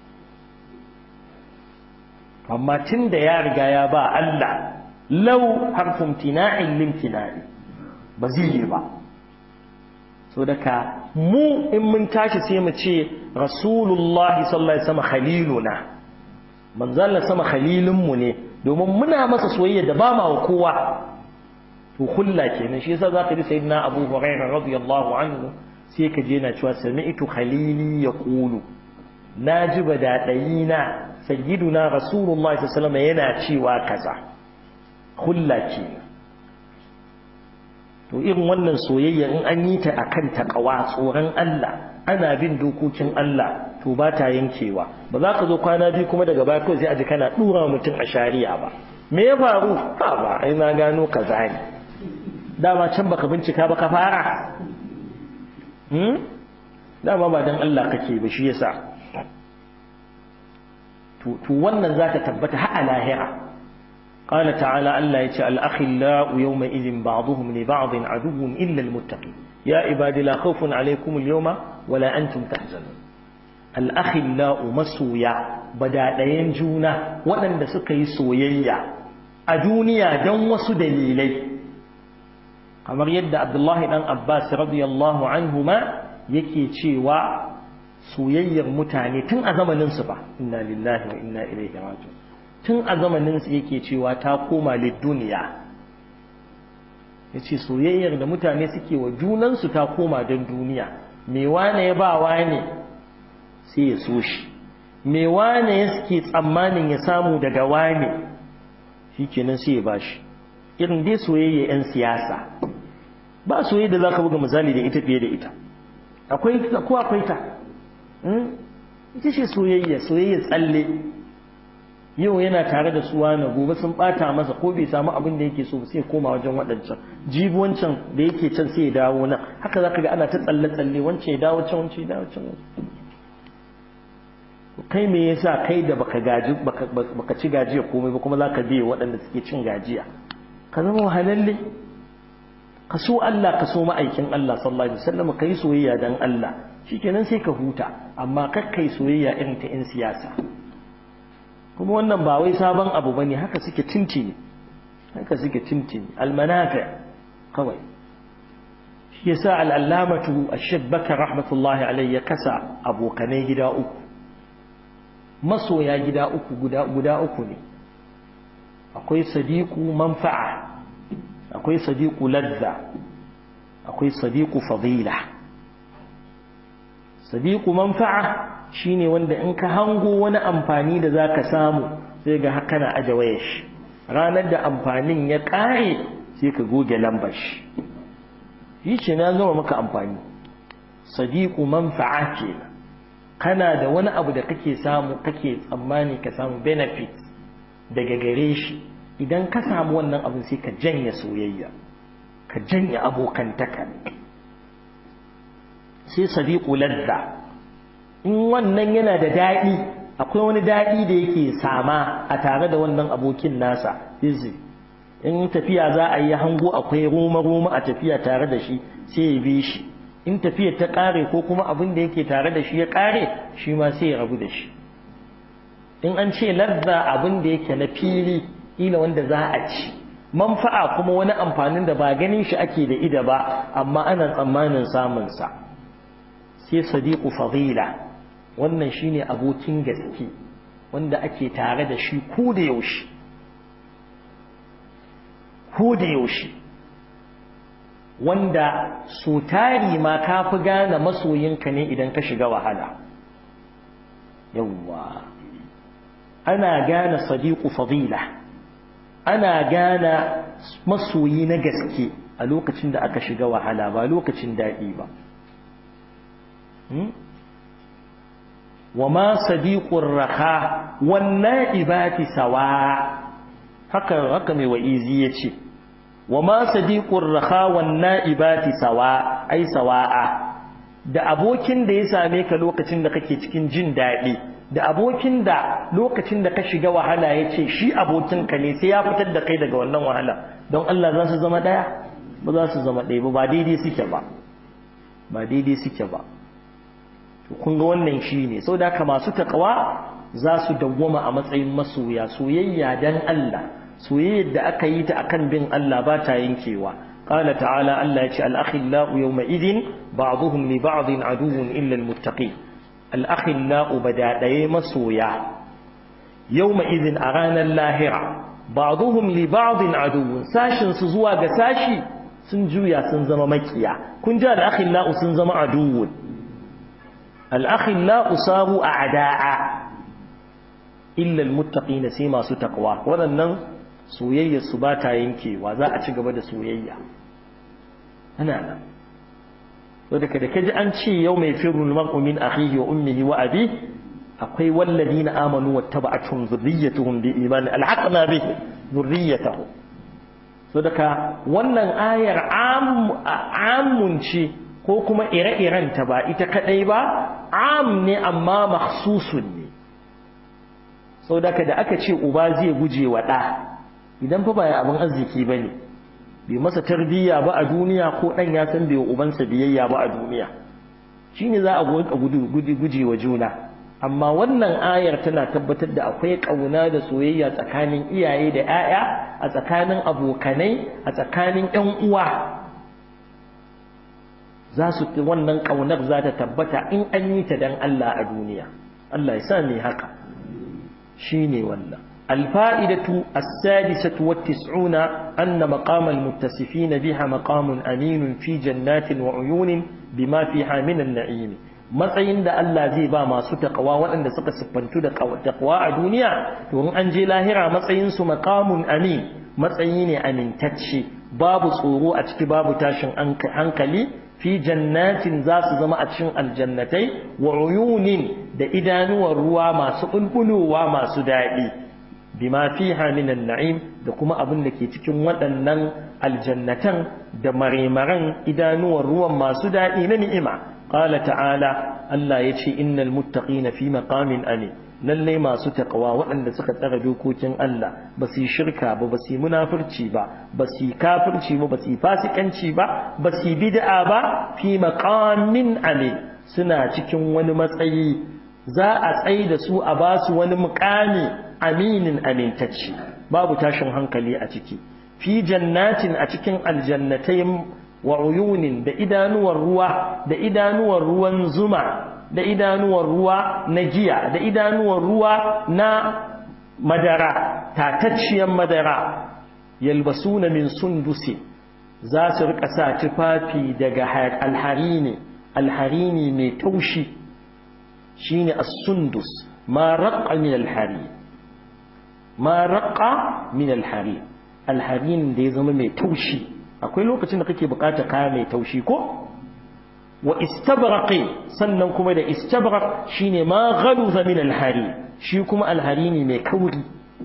amma tun da ya riga ya ba Allah lau harfin tina'in limtina'i ba zai yi ba so daga mu in mun tashi sai mu ce rasulullahi sallallahu alaihi wasallam khaliluna manzon sama khalilun mu ne domin muna masa soyayya da ba ma wa kowa to kulla kenan shi yasa zaka ji sayyidina Abu Hurairah radiyallahu anhu sai ka je na cewa sami'tu khalili yaqulu naji badadayina sayyiduna rasulullahi sallallahu alaihi wasallam yana cewa kaza kulla kenan to irin wannan soyayya in an yi ta akan takawa tsoron Allah ana bin dokokin Allah to ba ta yankewa ba za ka zo kwana biyu kuma daga baya kawai sai a ji kana dura mutum a shari'a ba me ya faru ha ba ai na gano kaza ne dama can baka bincika ba ka fara hmm dama ba dan Allah kake ba shi yasa to to wannan zaka tabbata har a lahira قال تعالى ألا يتي الأخلاء يومئذ بعضهم لبعض عدو إلا المتقين يا عبادي لا خوف عليكم اليوم ولا أنتم تحزنون الأخلاء مسويا بدا دين جونا وأن سكي سويا أدونيا دون وسدليلي kamar yadda Abdullahi dan Abbas radiyallahu anhuma yake cewa soyayyar mutane tun a zamanin su ba inna lillahi wa inna ilaihi raji'un tun a zamanin su yake cewa ta koma lidduniya yace soyayyar da mutane suke wa junan su ta koma don duniya me wane ya ba wane sai ya so shi me wane ya suke tsammanin ya samu daga wane shikenan sai ya bashi irin dai soyayya yan siyasa ba soyayya da zaka buga misali da ita fiye da ita akwai ko akwai ta ita ce soyayya soyayya tsalle yau yana tare da su wani gobe sun bata masa ko bai samu abin da yake so sai koma wajen waɗancan jibi wancan da yake can sai ya dawo nan haka zaka ga ana ta tsalle tsalle wancan ya dawo can wancan ya dawo can kai me yasa kai da baka gaji baka ci gajiya komai ba kuma zaka biye waɗanda suke cin gajiya ka zama wahalalle ka so Allah ka so ma'aikin Allah sallallahu alaihi wasallam kai soyayya dan Allah shikenan sai ka huta amma kakkai soyayya irin ta 'yan siyasa kuma wannan ba wai sabon abu bane haka suke tintini haka suke tintini almanafi kawai shi yasa al'allamatu ash-shaykh bakar rahmatullahi alayhi ya kasa abokanai gida uku masoya gida uku guda guda uku ne akwai sadiqu manfa'a akwai sadiqu ladza akwai sadiqu fadila sadiqu manfa'a shine wanda in ka hango wani amfani da zaka samu sai ga haka na aje wayar shi ranar da amfanin ya kare sai ka goge lambar shi shi ce na zama maka amfani sadiqu manfa'a kenan kana da wani abu da kake samu kake tsammani ka samu benefit daga gare shi idan ka samu wannan abin sai ka janye soyayya ka janye abokantaka sai sadiqu ladda in wannan yana da daɗi akwai wani daɗi da yake sama a tare da wannan abokin nasa izi in tafiya za a yi hango akwai roma roma a tafiya tare da shi sai ya bi shi in tafiyar ta ƙare ko kuma abin da yake tare da shi ya ƙare shi ma sai ya rabu da shi in an ce ladda abin da yake na fili ila wanda za a ci manfa'a kuma wani amfanin da ba ganin shi ake da ida ba amma ana tsammanin samun sa sai sadiqu fadila wannan shine abokin gaske wanda ake tare da shi ko da yaushe ko da yaushe wanda so tari ma ka fi gane masoyinka ne idan ka shiga wahala yawwa ana gane sadiqu fadila ana gane masoyi na gaske a lokacin da aka shiga wahala ba lokacin daɗi ba وما صديق الرخاء والنائبات سواء haka haka mai wa'izi yace wa ma sadiqur raha wan na'ibati sawa ai sawa'a da abokin da ya same ka lokacin da kake cikin jin daɗi da abokin da lokacin da ka shiga wahala ya ce shi abokinka ne sai ya fitar da kai daga wannan wahala don Allah za su zama ɗaya ba za su zama ɗaya ba ba daidai suke ba ba daidai suke ba to kun ga wannan shi ne sau da masu takawa za su dawwama a matsayin masoya soyayya dan Allah soyayyar da aka yi ta akan bin Allah ba ta yankewa قال تعالى الله يتي الأخلاء يومئذ بعضهم لبعض عدو إلا المتقين الأخلاء بدا دي مسويا يومئذ أغانا اللاهرة بعضهم لبعض عدو ساشن سزوا ساشي سنجويا سنزم مكيا كن جاء الأخلاء سنزم عدو الأخلاء صاروا أعداء إلا المتقين سيما ستقوى ولنن soyayyar su ba ta yankewa za a ci gaba da soyayya ana nan wadda da kaji an ce yau mai firul mar'u min akhihi wa ummihi wa abi akwai walladina amanu wattaba'atuhum dhurriyyatuhum bi iman alhaqna bi dhurriyyatuhum so daga wannan ayar amun ce ko kuma ire-iren ta ba ita kadai ba am ne amma makhsusun ne sau daga da aka ce uba zai guje wa ɗa idan fa ba ya abin arziki ba ne bai masa tarbiyya ba a duniya ko ɗan ya san bai wa ubansa biyayya ba a duniya shi ne za a guje wa juna amma wannan ayar tana tabbatar da akwai ƙauna da soyayya tsakanin iyaye da 'ya'ya a tsakanin abokanai a tsakanin 'yan uwa za su wannan ƙaunar za ta tabbata in an yi ta don Allah a duniya Allah ya sa ne haka shi ne wannan الفائدة السادسة والتسعون أن مقام المتصفين بها مقام أمين في جنات وعيون بما فيها من النعيم matsayin da Allah zai ba masu taqwa waɗanda suka siffantu da taqwa a duniya to in an je lahira matsayin su maqamun amin matsayi ne amintacce babu tsoro a ciki babu tashin hankali fi jannatin za su zama a cikin aljannatai wa uyunin da idanuwar ruwa masu bulbulowa masu daɗi bima fiha min an-na'im da kuma abin da ke cikin waɗannan aljannatan da maremaran idanuwar ruwan masu daɗi na ni'ima qala ta'ala Allah yace innal muttaqina fi maqamin amin lalle masu taqwa waɗanda suka tsara dokokin Allah ba su yi shirka ba ba su yi munafurci ba ba su yi kafirci ba ba su yi fasikanci ba ba su yi bid'a ba fi maqamin amin suna cikin wani matsayi za a tsaye da su a ba su wani muƙami aminin amintacci babu tashin hankali a ciki fi jannatin a cikin aljannatai wa uyunin da idanuwar ruwa da idanuwar ruwan zuma da idanuwar ruwa na giya da idanuwar ruwa na madara tatacciyar madara yalbasuna min sundusi za su rika sa tufafi daga alharini alharini mai taushi shine as-sundus ma raqqa min al-harir ma raqqa min al-harir al-harir da ya zama mai taushi akwai lokacin da kake bukata kaya mai taushi ko wa istabraqi sannan kuma da istabraq shine ma ghaluza min al-harir shi kuma al-harini mai kauri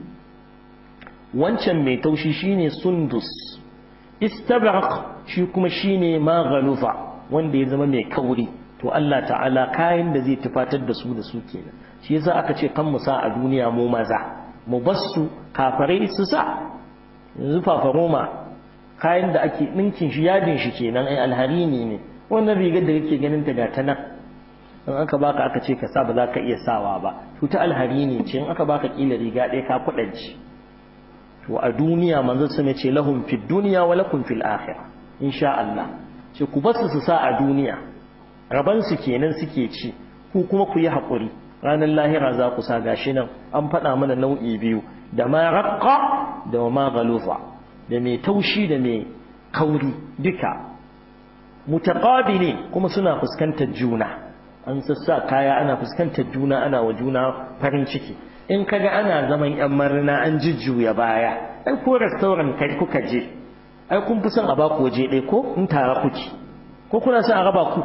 wancan mai taushi shine sundus istabraq shi kuma shine ma ghaluza wanda ya zama mai kauri to Allah ta'ala kayan da zai tufatar da su da su kenan shi yasa aka ce kan mu sa a duniya mu maza mu bassu kafarai su sa yanzu fafaroma kayan da ake ɗinkin shi yadin shi kenan ai alharini ne wannan rigar da kake ganin ta gata nan in aka baka aka ce ka sa ba za ka iya sawa ba to ta alharini ce in aka baka kila riga ɗaya ka kuɗanci to a duniya manzo sun ce lahum fid dunya wa lakum fil akhirah insha Allah ce ku basu su sa a duniya raban su kenan suke ci ku kuma ku yi haƙuri ranar lahira za ku sa gashi nan an faɗa mana nau'i biyu da ma raqqa da ma galufa da mai taushi da mai kauri duka mutaqabili kuma suna fuskantar juna an sassa kaya ana fuskantar juna ana wa juna farin ciki in kaga ana zaman yan marina an jujjuya baya ai ko restaurant kai kuka je ai kun fi son a baku waje ɗaya ko in tare kuke ko kuna son a raba ku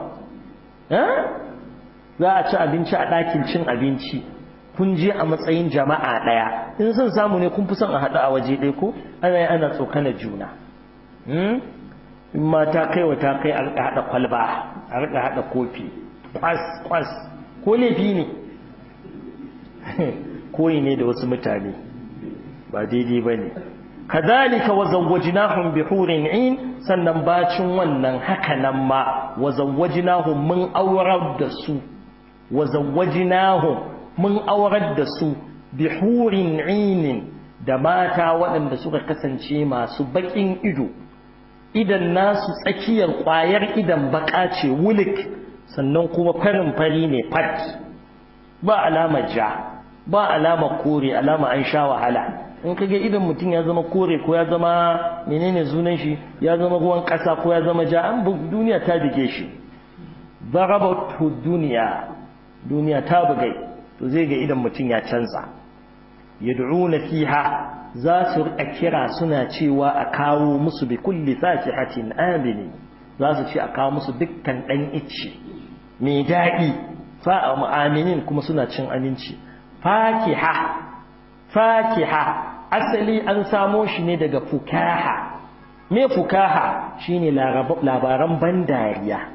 za a ci abinci a ɗakin cin abinci kun je a matsayin jama'a ɗaya in son samu ne kun fi son a haɗu a waje ɗaya ko ana yi ana tsokanar juna in ma ta kai wa ta kai a rika haɗa kwalba a rika haɗa kofi kwas kwas ko laifi ne koyi ne da wasu mutane ba daidai ba ne kadhalika wa zawwajnahum bi hurin in sannan bacin wannan haka nan ma wa zawwajnahum mun aurar da su wa zawwajnahum mun aurar da su bi hurin in da mata waɗanda suka kasance masu baƙin ido idan nasu tsakiyar ƙwayar idan baƙa ce wulik sannan kuma farin fari ne fat ba alamar ja ba alamar kore alama an sha wahala in ka ga idan mutum ya zama kore ko ya zama menene sunan shi ya zama ruwan ƙasa ko ya zama ja an duniya ta bige shi darabatu duniya duniya ta bugai to zai ga idan mutum ya canza yad'una fiha za su rika kira suna cewa a kawo musu bi kulli fakihatin amini za su ce a kawo musu dukkan dan icce mai daɗi fa aminin kuma suna cin aminci fakiha fakiha asali an samo shi ne daga fukaha me fukaha shine labaran ban dariya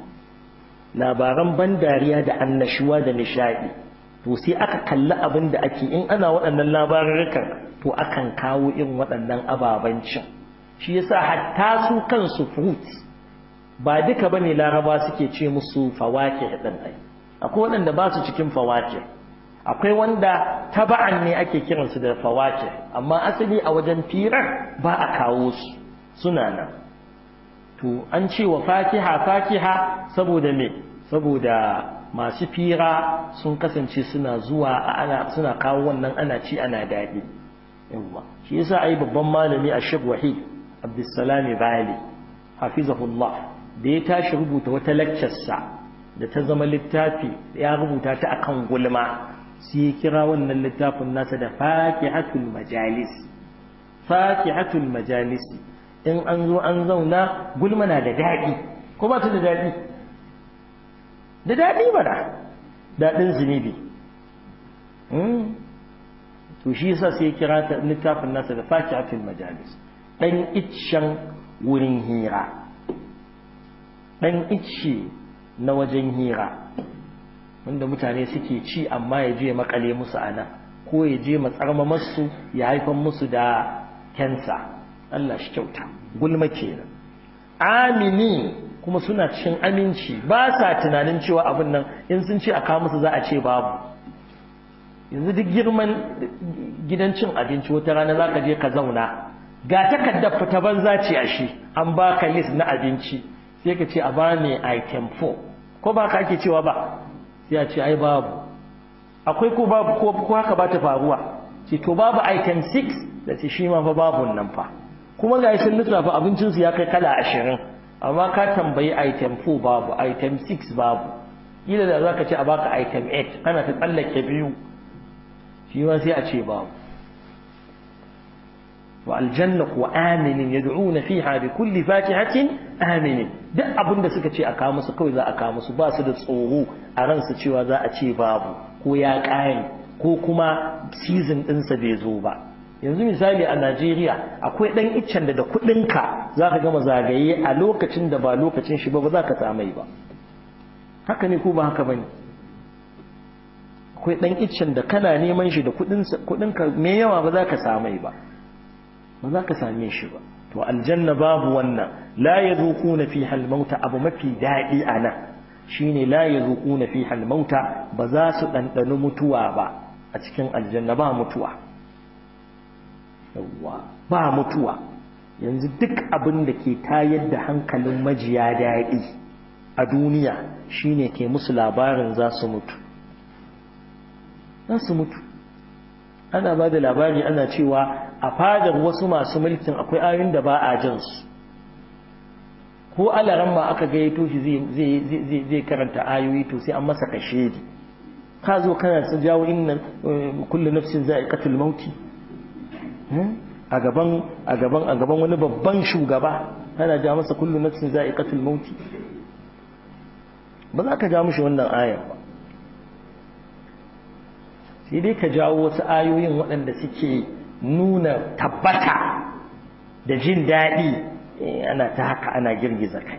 labaran ban dariya da annashuwa da nishadi to sai aka kalli abin da ake in ana waɗannan labarurrukan to akan kawo irin waɗannan ababen cin shi yasa hatta su kansu fruit ba duka bane laraba suke ce musu fawake ɗin ai akwai waɗanda ba su cikin fawake akwai wanda taba'an ne ake kiransu da fawake amma asali a wajen firar ba a kawo su suna nan to an ce wa fakiha fakiha saboda me saboda masu fira sun kasance suna zuwa ana suna kawo wannan ana ci ana daɗi yawa shi yasa ai babban malami a Sheikh Wahid Abdulsalam Bali hafizahullah da ya tashi rubuta wata lecture sa da ta zama littafi ya rubuta ta akan gulma sai ya kira wannan littafin nasa da fakihatul majalis fakihatul majalis in an zo an zauna gulma na da daɗi ko ba ta da daɗi da daɗi mana daɗin zunubi to shi yasa sai ya kira ta littafin nasa da fakihatul majalis dan iccen wurin hira dan icce na wajen hira wanda mutane suke ci amma ya je makale musu ana ko ya je matsarma masu ya haifan musu da kensa Allah shi kyauta gulma kenan amini kuma suna cikin aminci ba sa tunanin cewa abin nan in sun ce a kawo musu za a ce babu yanzu duk girman gidan cin abinci wata rana za ka je ka zauna ga takardar fita banza ce a shi an baka list na abinci sai ka ce a bani item 4 ko ba ka ake cewa ba sai a ce ai babu akwai ko babu ko haka ba ta faruwa ce to babu item 6 da ce shi ma fa babu nan fa kuma ga sun lissafa abincinsu ya kai kala ashirin amma ka tambayi item 4 babu item 6 babu kila da za ka ce a baka item 8 kana ta tsallake biyu shi ma sai a ce babu wa aljanna kuwa aminin yad'una fiha bi kulli fakihatin aminin duk abin da suka ce a kawo musu kawai za a kawo musu ba su da tsoro a ransu cewa za a ce babu ko ya ƙare ko kuma season ɗinsa bai zo ba yanzu misali a Najeriya akwai ɗan iccen da da kuɗinka za ka gama zagaye a lokacin da ba lokacin shi ba ba za ka samai ba haka ne ko ba haka ba ne akwai ɗan iccen da kana neman shi da kuɗinka mai yawa ba za ka samai ba ba za ka same shi ba to aljanna babu wannan la yazuquna fiha al-mauta abu mafi daɗi a nan shine la yazuquna fiha al-mauta ba za su ɗanɗani mutuwa ba a cikin aljanna ba mutuwa yawwa ba mutuwa yanzu duk abin da ke tayar da hankalin majiya daɗi a duniya shine ke musu labarin za su mutu za su mutu ana ba da labari ana cewa a fadar wasu masu mulkin akwai ayoyin da ba a jin su ko alaran ma aka gayyato shi zai karanta ayoyi to sai an masa kashedi ka zo kana ta jawo inna kullu nafsin za'iqatul mauti a gaban a gaban a gaban wani babban shugaba kana ja masa kullu nafsin za'iqatul mauti ba za ka ja mushi wannan ayar ba sai dai ka jawo wasu ayoyin waɗanda suke nuna tabbata da jin daɗi ana ta haka ana girgiza kai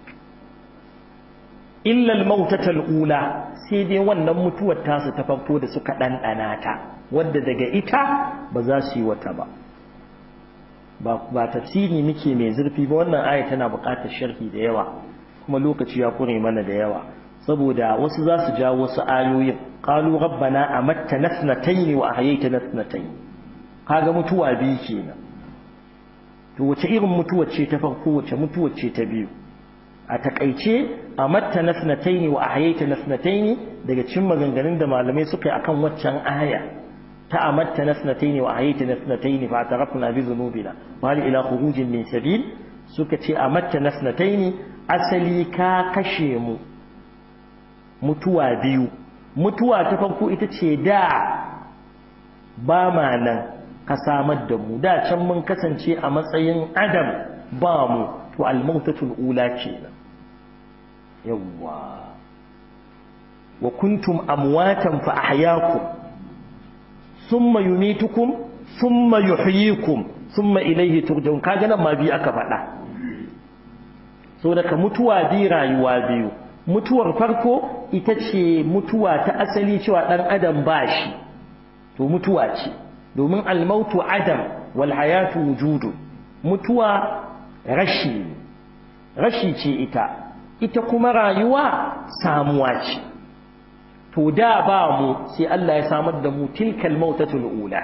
illa al-mautata al-ula sai dai wannan mutuwar tasu ta farko da suka dandana ta wadda daga ita ba za su yi wata ba ba tafsiri muke mai zurfi ba wannan aya tana buƙatar sharhi da yawa kuma lokaci ya kure mana da yawa saboda wasu za su jawo wasu ayoyin qalu rabbana amatta nasnatayn wa ahyayta nasnatayn kaga mutuwa biyu kenan to wace irin mutuwa ce ta farko wace mutuwa ce ta biyu a takaice amatta nasnatayn wa ahyayta nasnatayn daga cikin maganganun da malamai suka yi akan waccan aya ta amatta nasnatayn wa ahyayta nasnatayn fa tarafna bi dhunubina wal ila khurujin min sabil suka ce amatta nasnatayn asali ka kashe mu mutuwa biyu mutuwa ta farko ita ce da ba ma nan ka samar da mu da can mun kasance a matsayin adam ba mu to almautatul ula kenan yawwa wa kuntum amwatan fa ahyaakum thumma yumitukum thumma yuhyikum thumma ilayhi turja'un kaga nan ma bi aka faɗa so daga mutuwa bi rayuwa biyu mutuwar farko ita ce mutuwa ta asali cewa ɗan adam ba shi to mutuwa ce domin almautu adam wal hayatu wujudu mutuwa rashi rashi ce ita ita kuma rayuwa samuwa ce to da ba mu sai Allah ya samar da mu tilkal mautatul ula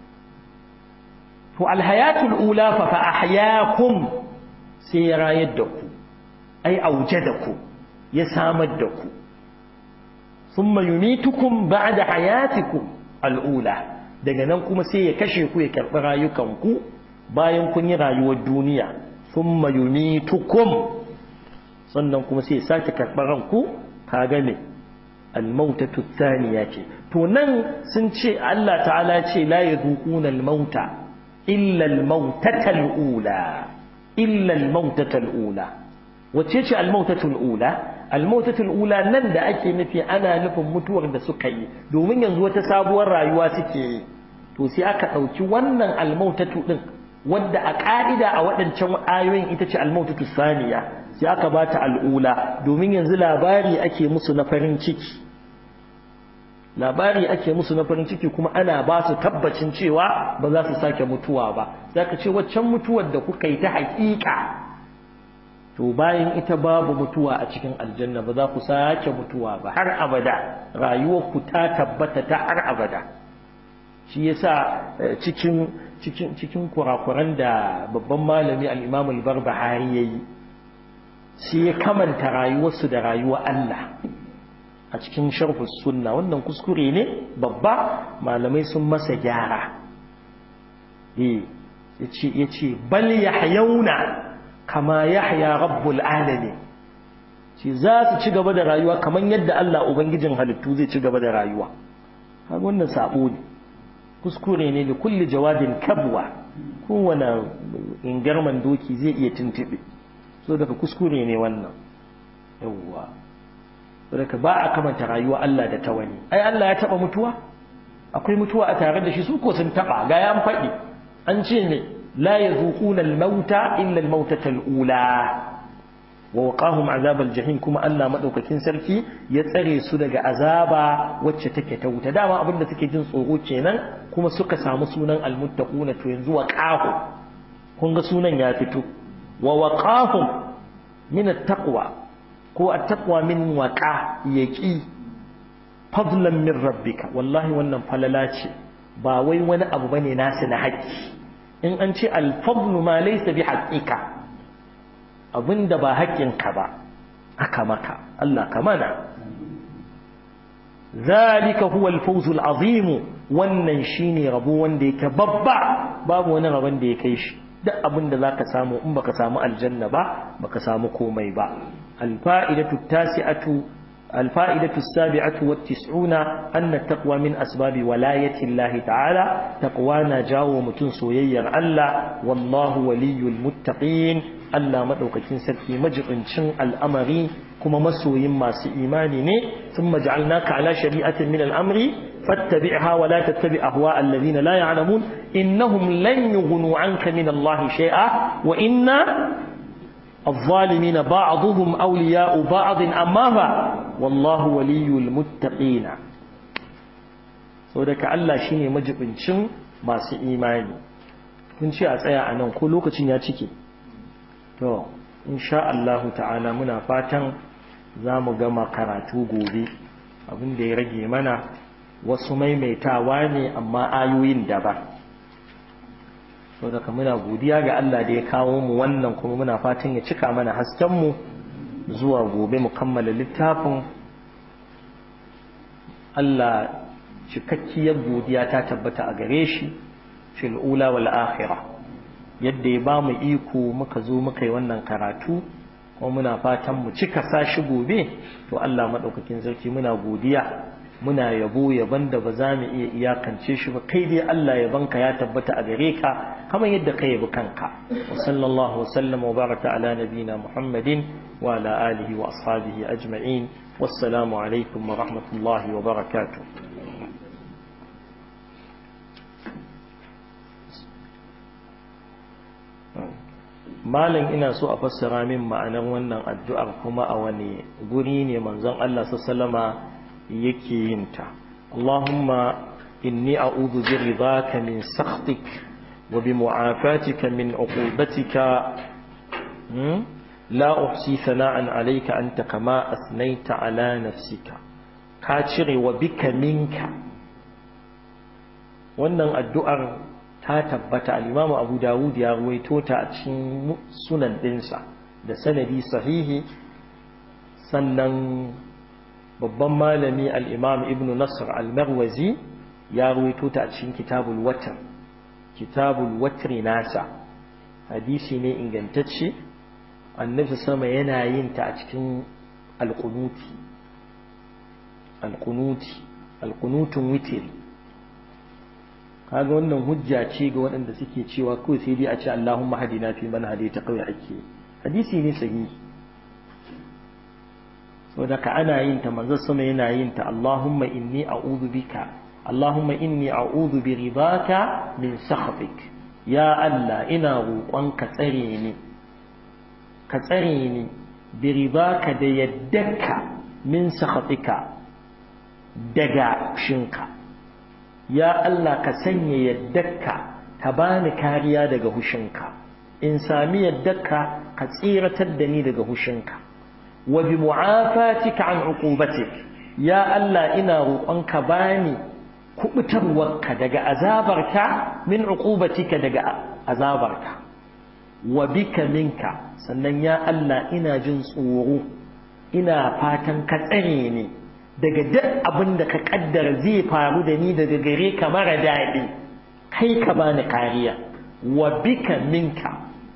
to alhayatul ula fa fa ahyaakum sai ya rayar da ku ai aujadakum ya samar da ku thumma yumitukum ba'da hayatikum al'ula daga nan kuma sai ya kashe ku ya karɓi rayukanku bayan kun yi rayuwar duniya thumma yumitukum sannan kuma sai ya sake karɓar ranku kaga me al-mautatu thaniya ce to nan sun ce Allah ta'ala ce la yadhuquna al-mauta illa al-mautata al-ula illa al-mautata al-ula wacce ce al-mautatu al-ula al-mautatu al-ula nan da ake nufi ana nufin mutuwar da suka yi domin yanzu wata sabuwar rayuwa suke yi to sai aka ɗauki wannan al-mautatu din wadda a ƙa'ida a waɗancan ayoyin ita ce al-mautatu saniya sai aka ba ta al'ula domin yanzu labari ake musu na farin ciki labari ake musu na farin ciki kuma ana ba su tabbacin cewa ba za su sake mutuwa ba za ka ce waccan mutuwar da kuka yi ta haƙiƙa to bayan ita babu mutuwa a cikin aljanna ba za ku sake mutuwa ba har abada rayuwar ku ta tabbata ta har abada shi yasa cikin cikin cikin kurakuran da babban malami al-Imam al-Barbahari yayi shi ya kamanta rayuwarsu da rayuwar Allah a cikin sharhu sunna wannan kuskure ne babba malamai sun masa gyara eh yace yace bal yahyauna kama yahya rabbul alamin shi za su ci gaba da rayuwa kamar yadda Allah ubangijin halittu zai ci gaba da rayuwa kaga wannan sabo ne kuskure ne da kulli jawadin kabwa kowane ingarman doki zai iya tuntube so daga kuskure ne wannan yawwa daga ba a kamanta rayuwa Allah da ta wani ai Allah ya taba mutuwa akwai mutuwa a tare da shi su ko sun taba ga ya faɗi an ce ne la yazuquna al-mauta illa al-mautata al-ula wa waqahum azab al-jahim kuma Allah madaukakin sarki ya tsare su daga azaba wacce take ta wuta dama abinda suke jin tsoro kenan kuma suka samu sunan al-muttaquna to yanzu waqahu kun ga sunan ya fito wa waqahum min at-taqwa ko at-taqwa min waqa yaqi fadlan min rabbika wallahi wannan falala ce ba wai wani abu bane nasu na haƙƙi in an ce al-fadlu ma laysa bi haqqika abinda ba haƙƙinka ba aka maka Allah ka mana zalika huwa al-fawz al-azim wannan shine rabo wanda yake babba babu wani rabon da ya kai shi duk abin da zaka samu in baka samu aljanna ba baka samu komai ba alfa'idatu tasi'atu alfa'idatu as-sabi'atu wat-tis'una anna taqwa min asbabi walayati Allah ta'ala taqwa na jawo mutun soyayyar Allah wallahu waliyul muttaqin Allah madaukakin sarki majibincin al'amari kuma masoyin masu imani ne thumma ja'alnaka ala shari'atin min al-amri fattabi'ha wa la tattabi' ahwa alladhina la ya'lamun innahum lan yughnu 'anka min Allah shay'a wa inna الظالمين بعضهم أولياء بعض أما والله ولي المتقين saboda Allah shine majibincin masu imani kun ce a tsaya a nan ko lokacin ya cike to insha Allah ta'ala muna fatan za mu gama karatu gobe abin da ya rage mana wasu maimaitawa ne amma ayoyin daban saboda muna godiya ga Allah da ya kawo mu wannan kuma muna fatan ya cika mana hasken mu zuwa gobe mu kammala littafin Allah cikakkiyar godiya ta tabbata a gare shi fil ula wal akhirah yadda ya ba mu iko muka zo muka yi wannan karatu kuma muna fatan mu cika sashi gobe to Allah madaukakin sarki muna godiya muna yabo yaban da ba za mu iya iyakance shi ba kai dai Allah yabanka ya tabbata a gare ka kamar yadda ka yabi kanka wa sallallahu wa sallama wa baraka ala nabina muhammadin wa ala alihi wa ashabihi ajma'in wassalamu alaikum wa rahmatullahi wa barakatuh malam ina so a fassara min ma'anar wannan addu'ar kuma a wani guri ne manzon Allah sallama yake yin ta Allahumma inni a'udhu bi ridaka min sakhtik wa bi mu'afatika min uqubatika la uhsi sana'an alayka anta kama asnaita ala nafsika ka cire wa bika minka wannan addu'ar ta tabbata al-Imam Abu Dawud ya ruwaito ta a cikin sunan dinsa da sanadi sahihi sannan babban malami al-Imam Ibn Nasr al-Marwazi ya ruwaito ta a cikin Kitabul Watr Kitabul Watr nasa hadisi ne ingantacce annabi sama yana yin ta a cikin al-Qunuti al-Qunuti al-Qunutun witri kaga wannan hujja ce ga waɗanda suke cewa kawai sai dai a ce Allahumma hadina fi man hadaita kawai ake hadisi ne sahihi saboda ka ana yin ta manzo sama yana yin ta Allahumma inni a'udhu bika Allahumma inni a'udhu bi ridaka min sakhatik ya Allah ina roƙon ka tsare ni ka tsare ni bi ridaka da yaddaka min sakhatika daga shinka ya Allah ka sanya yaddarka ka bani kariya daga hushinka in sami yaddarka ka tsiratar da ni daga hushinka wa bi mu'afatika an uqubatik ya Allah ina roƙonka bani kubutarwarka daga azabarka min uqubatika daga azabarka wa bika minka sannan ya Allah ina jin tsoro ina fatan ka tsare ni daga duk abin da ka kaddara zai faru da ni daga gare ka mara daɗi kai ka bani kariya wa bika minka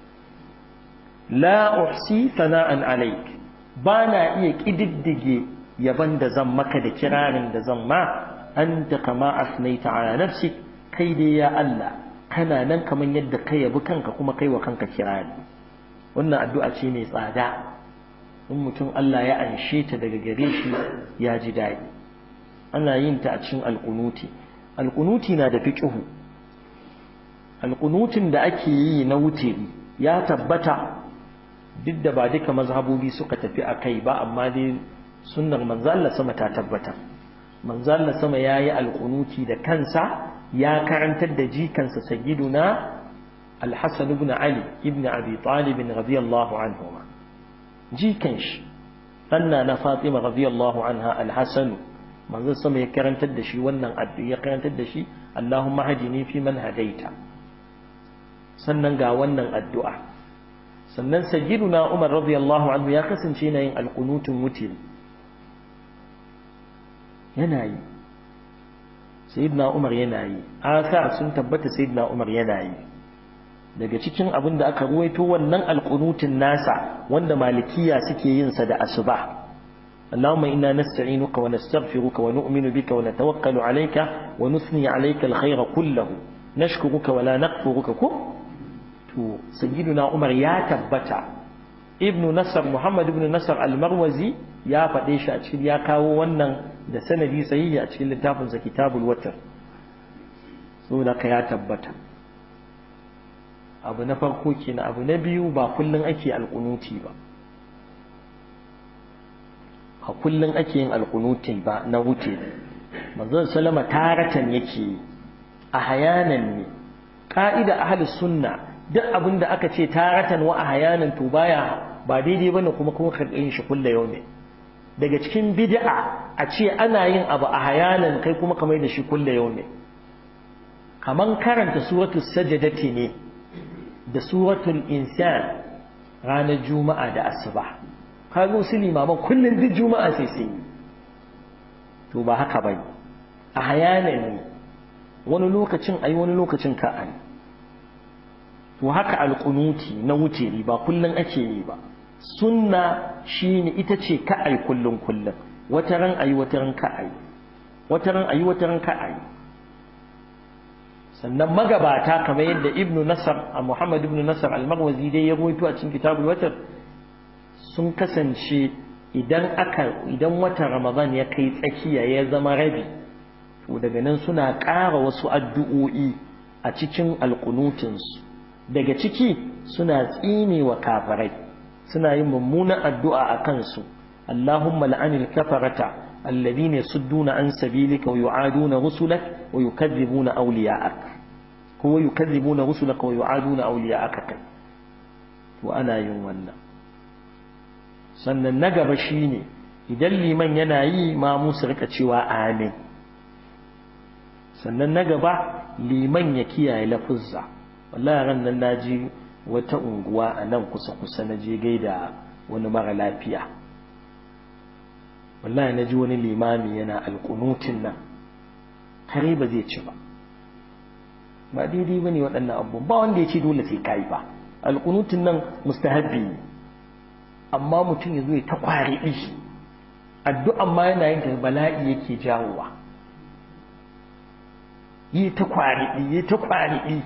la uhsi sana'an alaik ba na iya ƙididdige yaban da zan maka da kirarin da zan ma anta kama asnaita ala nafsi kai dai ya Allah kana nan kaman yadda kai yabi kanka kuma kai wa kanka kirari wannan addu'a ce mai tsada in mutum Allah ya anshe ta daga gare shi ya ji daɗi ana yin ta a cikin alƙunuti alƙunuti na da fiƙihu alƙunutin da ake yi na wutiri ya tabbata duk da ba duka mazhabobi suka tafi a kai ba amma dai sunnar manzo Allah sama ta tabbata manzo Allah sama yayi alƙunuti da kansa ya karantar da jikansa sayyiduna al-Hasan ibn Ali ibn Abi Talib radiyallahu anhuma jikan shi anna na Fatima radiyallahu anha al-Hasan manzo sama ya karantar da shi wannan addu'a ya karantar da shi Allahumma hadini fi man hadaita sannan ga wannan addu'a sannan sayyiduna Umar radiyallahu anhu ya kasance yana yin alqunutun wutir yana yi sayyidina Umar yana yi asa sun tabbata sayyidina Umar yana yi daga cikin abin da aka ruwaito wannan alqunutun nasa wanda malikiya suke yin sa da asuba اللهم إنا نستعينك ونستغفرك ونؤمن بك ونتوكل عليك ونثني عليك الخير كله نشكرك ولا نكفرك كو to sayyiduna Umar ya tabbata ibnu Nasr Muhammad ibn Nasr al-Marwazi ya faɗe shi a cikin ya kawo wannan da sanadi sahihi a cikin littafin sa kitabul watar saboda ka ya tabbata abu na farko kenan abu na biyu ba kullun ake alƙunuti ba a kullun ake yin alƙunuti ba na wuce manzon sallama taratan yake a hayanan ne ka'ida ahlus sunna duk abin da aka ce taratan wa a hayanan to baya ba daidai bane kuma kuma karɓin shi kulle yau ne daga cikin bid'a a ce ana yin abu a hayanan kai kuma kamar da shi kulle yau ne kaman karanta suratul sajadati ne da suratul insan ranar juma'a da asuba kaga wasu limaman kullum duk juma'a sai sai to ba haka bane a hayanan ne wani lokacin ayi wani lokacin ka ayi to haka alƙunuti na wuce ba kullum ake yi ba sunna shine ita ce ka ai kullum kullum wata ran ayi wata ran ka ayi wata ran ayi wata ran ka ayi sannan magabata kamar yadda ibnu nasar a muhammad ibnu nasar al-maghwazi dai ya rawaito a cikin kitabul watar sun kasance idan aka idan watan ramadan ya kai tsakiya ya zama rabi to daga nan suna ƙara wasu addu'o'i a cikin alƙunutinsu daga ciki suna tsine wa kafirai suna yin mummunan addu'a a kansu Allahumma la'anil kafarata alladhina yasudduna an sabilika wa yu'aduna rusulak wa yukadzibuna awliya'ak ko yukadzibuna rusulak wa yu'aduna awliya'ak kai to ana yin wannan sannan na gaba shine idan liman yana yi ma musu rika cewa amin sannan na gaba liman ya kiyaye lafuzza wallahi ran nan naji wata unguwa a nan kusa kusa na je gaida wani mara lafiya wallahi naji wani limami yana alƙunutin nan kare ba zai ci ba ba daidai bane waɗannan abubuwan ba wanda ya ce dole sai kai ba alƙunutin nan mustahabbi ne amma mutum ya zo ya ta kwari ɗi addu'an ma yana yin ta bala'i yake jawowa yi ta kwari ɗi yi ta kwari ɗi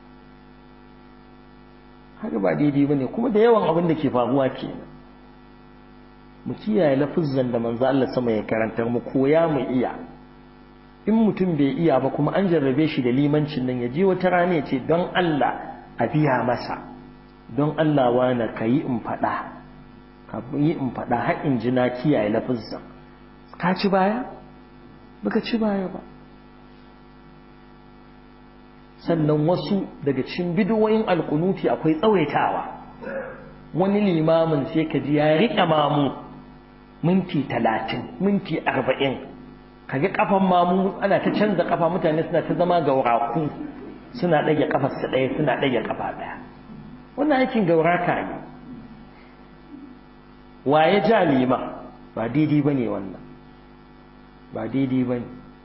haka ba daidai bane kuma da yawan abin da ke faruwa kenan mu kiyaye lafuzzan da manzo Allah sama ya karantar mu koya mu iya in mutum bai iya ba kuma an jarrabe shi da limancin nan ya je wata rana ya ce don Allah a biya masa don Allah wani ka yi in faɗa ka yi in faɗa har in ji na kiyaye lafuzzan ka ci baya baka ci baya ba sannan wasu daga cikin bidiyoyin alkunuti akwai tsawaitawa wani limamin sai ka ji ya riƙe mamu minti talatin minti arba'in kaga kafan mamu ana ta canza kafa mutane suna ta zama gauraku suna ɗage kafarsa ɗaya suna ɗage kafa ɗaya wannan aikin gauraka ne wa ya ja lima ba daidai ba ne wannan ba daidai ba ne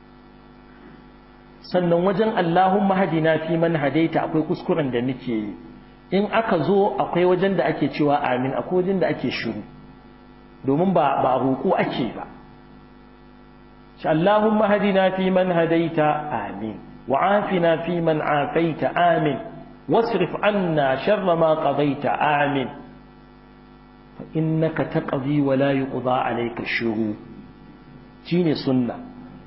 sannan wajen Allahumma hadina fi man hadaita akwai kuskuren da muke yi in aka zo akwai wajen da ake cewa amin akwai wajen da ake shiru domin ba ba roƙo ake ba shi Allahumma hadina fi man hadaita amin wa afina fi man afaita amin wasrif anna sharra ma qadaita amin fa innaka taqdi wa la yuqda alayka shuru shine sunna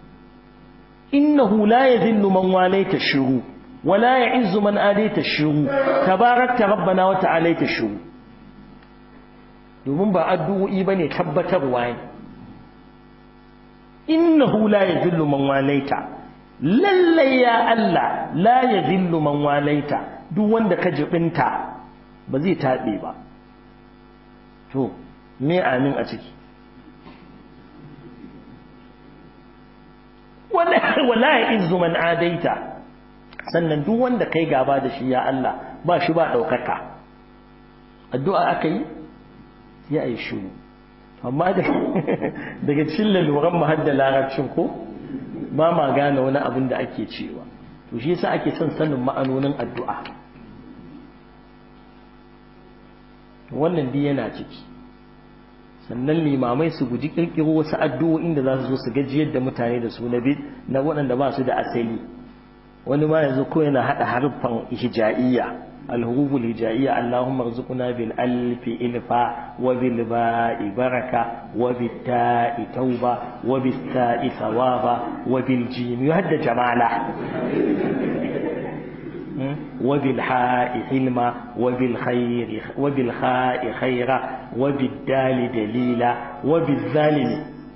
إنه لا يذل من واليت الشرو ولا يعز من آليت الشرو تباركت ربنا وتعاليت الشرو domin ba addu'o'i bane tabbatarwa ne innahu la yadhillu man walaita lallai ya Allah la yadhillu man walaita duk wanda ka jibinta ba zai tabe ba to me amin a ciki wala ya izu man adaita sannan duk wanda kai gaba da shi ya Allah ba shi ba ɗaukaka addu'a aka yi ya yi shiru amma daga cikin laluran mu hadda larabcin ko ba ma gane wani abin da ake cewa to shi yasa ake son sanin ma'anonin addu'a wannan dai yana ciki sannan limamai su guji kirkiro wasu addu'o'in da za su zo su gajiyar da mutane da su na na waɗanda ba su da asali wani ma yanzu ko yana haɗa harfan hija'iyya الحروف الهجائية اللهم ارزقنا بالألف إلفا وبالباء بركة وبالتاء توبة وبالتاء ثوابا وبالجيم يهد جمالا وبالحاء حلما وبالخير وبالخاء خيرا وبالدال دليلا وبالظالم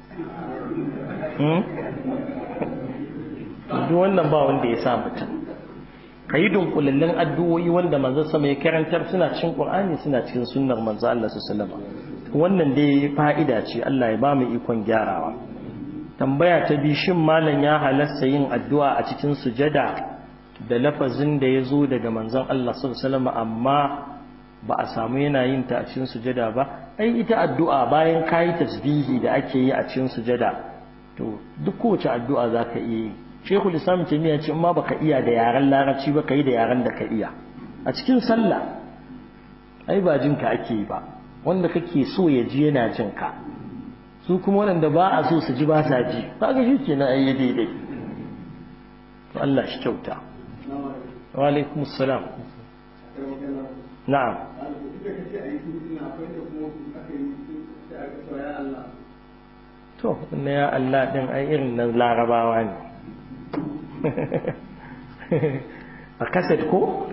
duk wannan ba wanda ya sa mutum ka yi dunkulallin addu'o'i wanda manzo sama ya karantar suna cikin qur'ani suna cikin sunnar manzo Allah sallallahu alaihi wannan dai fa'ida ce Allah ya ba mu ikon gyarawa tambaya ta bi shin malam ya halasta yin addu'a a cikin sujada da lafazin da ya zo daga manzon Allah sallallahu amma ba a samu yana yin ta a cikin sujada ba ai ita addu'a bayan kayi tasbihi da ake yi a cikin sujada to duk kowace addu'a zaka iya yi Sheikhul Islam Taymiyyah ce ma baka iya da yaren Larabci ba kai da yaren da ka iya a cikin sallah ai ba jin ka ake yi ba wanda kake so ya ji yana jin ka su kuma wanda ba a so su ji ba sa ji kaga shi kenan ai daidai to Allah shi kyauta wa alaikum assalam na'am to na ya Allah din ai irin nan larabawa ne a kaset ko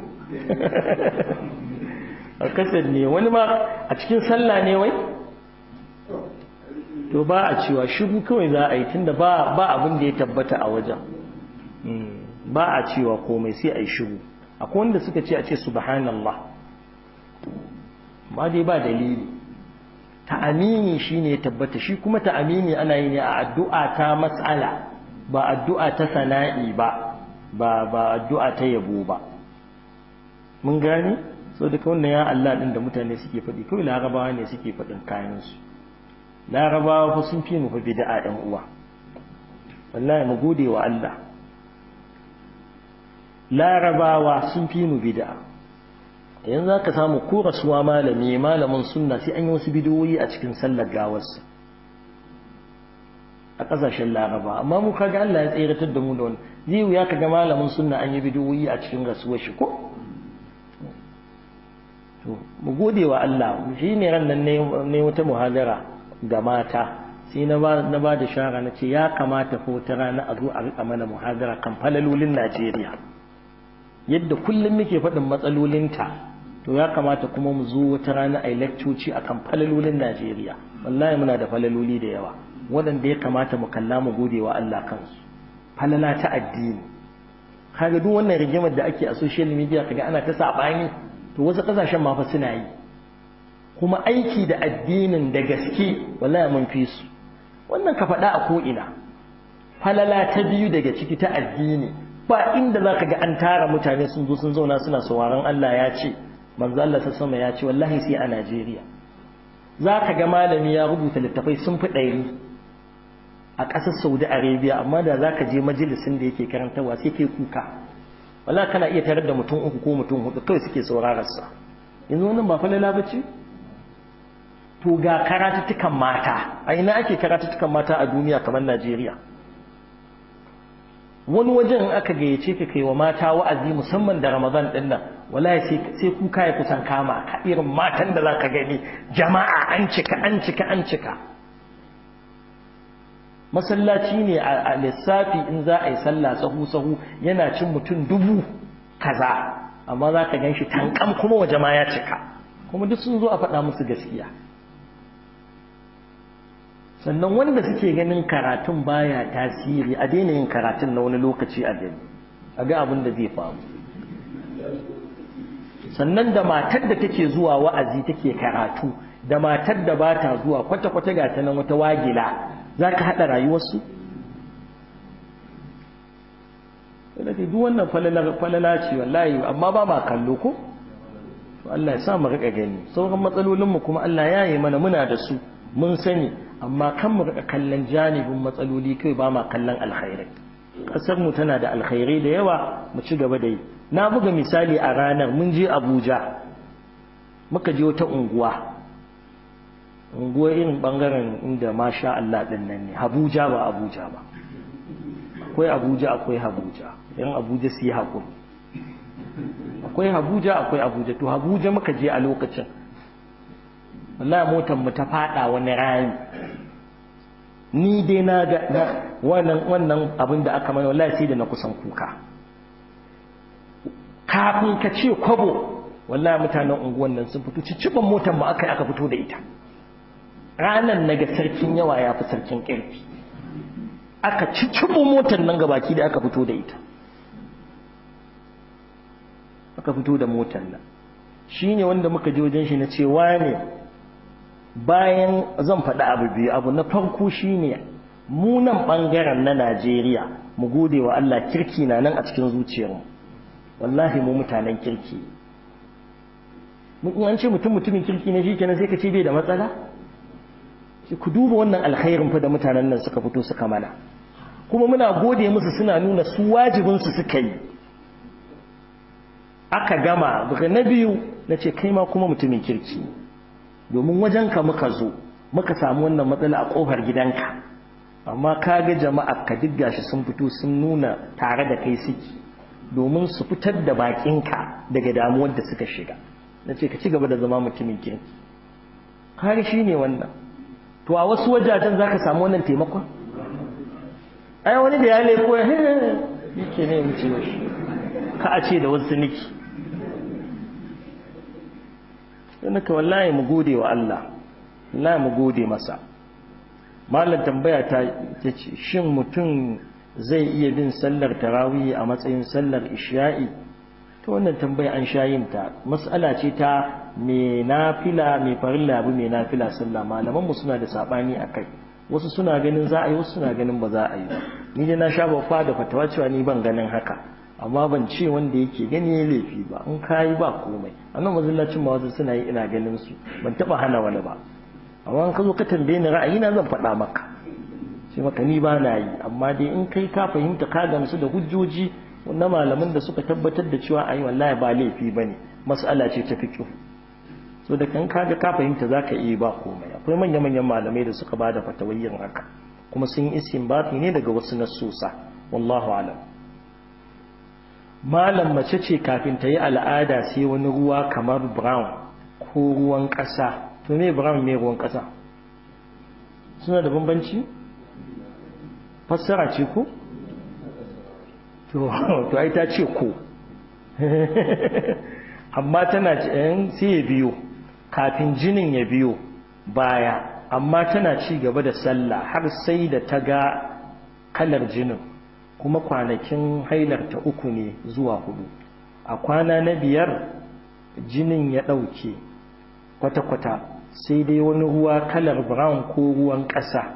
a kaset ne wani ma a cikin sallah ne wai to ba a cewa shigo kawai za a yi tunda ba ba abin da ya tabbata a wajen ba a cewa komai sai a yi shigo akwai wanda suka ce a ce subhanallah ba dai ba dalili ta'amini shine ya tabbata shi kuma ta'amini ana yi ne a addu'a ta mas'ala ba addu'a ta sana'i ba ba ba addu'a ta yabo ba mun gane so duka wannan ya Allah din da mutane suke faɗi kawai larabawa ne suke faɗin kayansu larabawa fa sun fi mu fa bid'a ɗan uwa wallahi mu gode wa Allah larabawa sun fi mu bid'a yanzu zaka samu ko rasuwa malami malamin sunna sai an yi wasu bidiyoyi a cikin sallar gawarsa a ƙasashen laraba amma mu kaga Allah ya tseratar da mu da wani zai wuya kaga malamin sunna an yi bidiyoyi a cikin rasuwar shi ko to mu gode wa Allah shi ne ran nan ne wata muhadara ga mata sai na ba na ba da shara na ce ya kamata fa wata rana a zo a rika mana muhadara kan falalolin Najeriya yadda kullum muke faɗin matsalolinta to ya kamata kuma mu zo wata rana a yi lakcoci akan falalolin Najeriya wallahi muna da falaloli da yawa waɗanda ya kamata mu kalla mu gode wa Allah kansu falala ta addini kaga duk wannan rigimar da ake a social media kaga ana ta sabani to wasu kasashen ma fa suna yi kuma aiki da addinin da gaske wallahi mun fi su wannan ka faɗa a ko ina falala ta biyu daga ciki ta addini ba inda zaka ga an tara mutane sun zo sun zauna suna sauraron Allah ya ce manzo Allah sama ya ce wallahi sai a Najeriya zaka ga malami ya rubuta littafai sun fi ɗari a ƙasar Saudi Arabia amma da za ka je majalisin da yake karantarwa sai kai kuka wala kana iya tarar da mutum uku ko mutum hudu kawai suke saurararsa yanzu wannan ba falala ba ce to ga karatuttukan mata a ina ake karatuttukan mata a duniya kamar Najeriya wani wajen aka gayyace ka kai wa mata wa'azi musamman da Ramadan din nan wallahi sai sai kuka ya kusan kama ka irin matan da zaka gani jama'a an cika an cika an cika masallaci ne a lissafi in za a yi sallah sahu-sahu yana cin mutum dubu kaza amma za ka gan shi tankam kuma waje ma ya cika kuma duk sun zo a faɗa musu gaskiya sannan wanda suke ganin karatun baya tasiri a daina yin karatun na wani lokaci a gani a ga abin da zai faru sannan da matar da take zuwa wa'azi take karatu da matar da ba ta zuwa kwata-kwata ga ta nan wata wagila za ka haɗa rayuwarsu? da duk wannan falala ce wallahi amma ba ma kallo ko? Allah ya sa mu riƙa gani sauran matsalolinmu kuma Allah ya yi mana muna da su mun sani amma kan mu riƙa kallon janibin matsaloli kai ba ma kallon alkhairai ƙasar mu tana da alkhairai da yawa mu ci gaba da yi na buga misali a ranar mun je Abuja muka je wata unguwa unguwa irin bangaren inda masha Allah din nan ne Abuja ba Abuja ba akwai Abuja akwai Abuja yan Abuja su yi hakuri akwai Abuja akwai Abuja to Abuja muka je a lokacin wallahi motar mu ta fada wani rami ni dai na ga wannan wannan abin da aka mai wallahi sai da na kusan kuka kafin ka ce kwabo wallahi mutanen unguwan nan sun fito cicciban motar mu aka aka fito da ita ranan naga sarkin yawa ya fi sarkin ƙarfi aka ciccibo motar nan gabaki da aka fito da ita aka fito da motar nan shine wanda muka je wajen shi na cewa ne bayan zan faɗi abu biyu abu na farko shine mu nan ɓangaren na Najeriya mu gode wa Allah kirki na nan a cikin zuciyarmu wallahi mu mutanen kirki in an ce mutum mutumin kirki ne shikenan sai ka ce bai da matsala ku duba wannan alkhairin fa da mutanen nan suka fito suka mana kuma muna gode musu suna nuna su wajibin su suka yi aka gama daga na biyu na ce kai ma kuma mutumin kirki domin wajenka muka zo muka samu wannan matsala a kofar gidanka amma ka ga jama'a ka duk gashi sun fito sun nuna tare da kai suke domin su fitar da bakinka daga damuwar da suka shiga na ce ka ci gaba da zama mutumin kirki kare shi ne wannan to a wasu wajajen za ka samu wannan taimakon ai wani da ya leko ya yake ne mu ce ka a ce da wasu niki don ka wallahi mu gode wa Allah wallahi mu gode masa malam tambaya ta ce shin mutum zai iya bin sallar tarawih a matsayin sallar isha'i ta wannan tambaya an sha yin ta mas'ala ce ta me nafila me farilla abu me nafila sallah malaman mu suna da sabani akai wasu suna ganin za a yi wasu suna ganin ba za a yi ba ni dai na sha bafa da fatawa cewa ni ban ganin haka amma ban ce wanda yake gani ya laifi ba in kayi ba komai annan mazallacin ma wasu suna yi ina ganin su ban taba hana wani ba amma in ka zo ka tambaye ni ra'ayi na zan faɗa maka sai maka ni ba na yi amma dai in kai ka fahimta ka gamsu da hujjoji na malaman da suka tabbatar da cewa ayi wallahi ba laifi bane mas'ala ce ta fiqh so da kan kaga ka fahimta zaka iya ba komai akwai manya manyan malamai da suka bada fatawayyin haka kuma sun yi istinbati ne daga wasu nasusa wallahu alam malam mace ce kafin ta yi al'ada sai wani ruwa kamar brown ko ruwan ƙasa to me brown me ruwan ƙasa suna da bambanci fassara ce ko to ai ta ce ko amma tana sai ya biyo kafin jinin ya biyo baya amma tana ci gaba da sallah har sai da ta ga kalar jinin kuma kwanakin hailar ta uku ne zuwa hudu a kwana na biyar jinin ya ɗauke kwata-kwata sai dai wani ruwa kalar brown ko ruwan ƙasa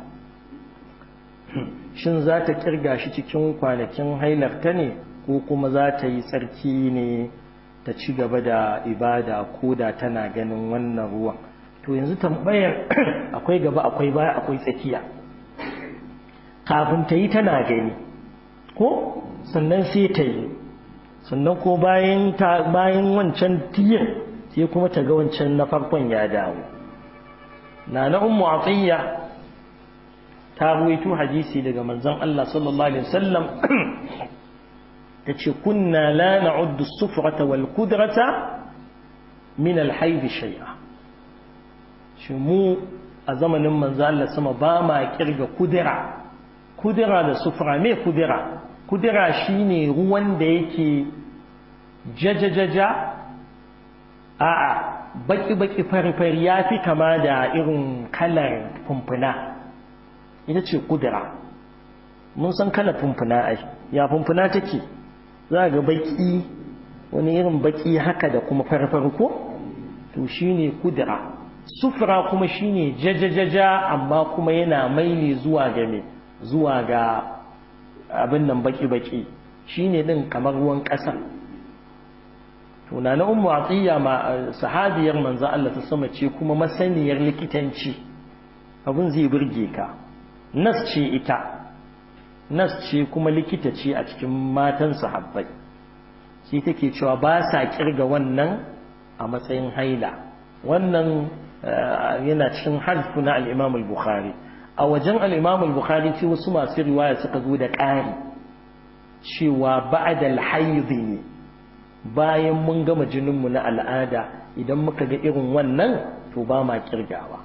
shin za ta kirga shi cikin kwanakin hailarta ne ko kuma za ta yi tsarki ne ta ci gaba da ibada ko da tana ganin wannan ruwan to yanzu tambayar akwai gaba akwai baya akwai tsakiya kafin ta yi tana gani ko sannan sai ta yi sannan ko bayan bayan wancan tiyin sai kuma ta ga wancan na farkon ya dawo na na ummu atiyya ta ruwaito hadisi daga manzon Allah sallallahu alaihi wasallam tace kunna la na'uddu as-sufrata wal kudrata min al-hayd shay'a shi mu a zamanin manzon Allah sama ba ma kirga kudura kudura da sufra me kudura kudura shine ruwan da yake jajajaja a'a baki baki fari fari yafi kama da irin kalar fumfuna ita ce kudura mun san kala fumfuna ai ya fumfuna take za ga baki wani irin baki haka da kuma farfar ko to shine kudura sufra kuma shine jajajaja amma kuma yana maili zuwa ga me zuwa ga abin nan baki baki shine din kamar ruwan ƙasa to na na ummu atiya ma sahabiyar manzo Allah ta sama ce kuma masaniyar likitanci abin zai burge ka nas ce ita nas ce kuma likita ce a cikin matan sahabbai shi take cewa ba sa kirga wannan a matsayin haila wannan yana cikin harfu na al-Imam al-Bukhari a wajen al-Imam al-Bukhari ce wasu masu riwaya suka zo da ƙari cewa ba'da al-hayd ne bayan mun gama jininmu na al'ada idan muka ga irin wannan to ba ma kirgawa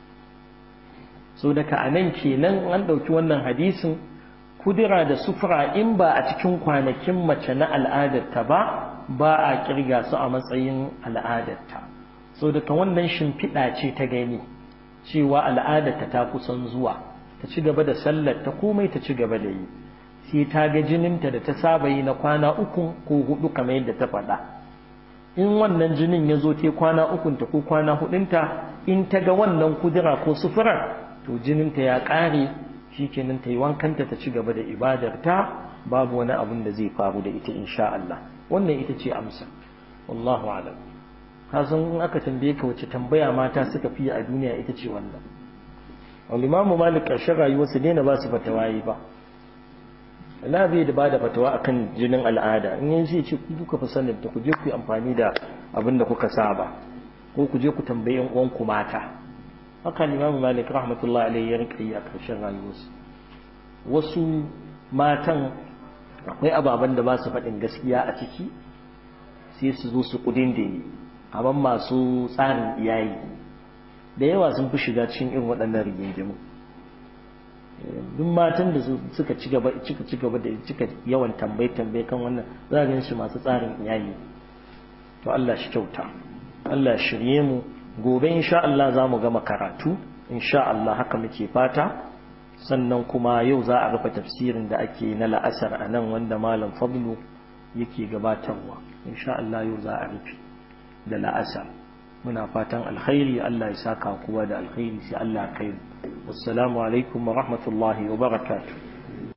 so daga anan kenan an ɗauki wannan hadisin kudura da sufura in ba a cikin kwanakin mace na al'adarta ba ba a kirga su a matsayin al'adarta so daga wannan shimfiɗa ce ta gani cewa al'adarta ta kusan zuwa ta ci gaba da sallar ta komai ta ci gaba da yi sai ta ga jininta da ta saba yi na kwana uku ko hudu kamar yadda ta faɗa in wannan jinin ya zo ta kwana ukunta ko kwana hudunta in ta ga wannan kudura ko sufurar to jininta ya ƙare shi kenan ta yi wankanta ta ci gaba da ibadarta babu wani abun da zai faru da ita insha Allah wannan ita ce amsa wallahu alam kasan in aka tambaye ka wace tambaya mata suka fi a duniya ita ce wannan al-imamu malik ƙarshen rayuwarsa daina ba su fatawayi ba Allah bai da bada fatawa akan jinin al'ada in yin sai ce ku kuka fi sanin ta ku je ku yi amfani da abin da kuka saba ko ku je ku tambayi yan uwanku mata haka Imam Malik rahmatullahi alaihi ya rinka yi a ƙarshen rayuwarsa wasu matan akwai ababen da ba su faɗin gaskiya a ciki sai su zo su kudin da yi amma masu tsarin iyayi da yawa sun fi shiga cikin irin waɗannan rigingimu duk matan da suka ci gaba cika ci gaba da cika yawan tambaye tambaye kan wannan za ga shi masu tsarin iyali to Allah shi kyauta Allah shirye mu gobe insha Allah za mu gama karatu insha Allah haka muke fata sannan kuma yau za a rufe tafsirin da ake na la'asar a nan wanda malam fadlu yake gabatarwa insha Allah yau za a rufe da la'asar muna fatan alkhairi Allah ya saka kowa da alkhairi sai Allah kai wassalamu alaikum wa rahmatullahi wa barakatuh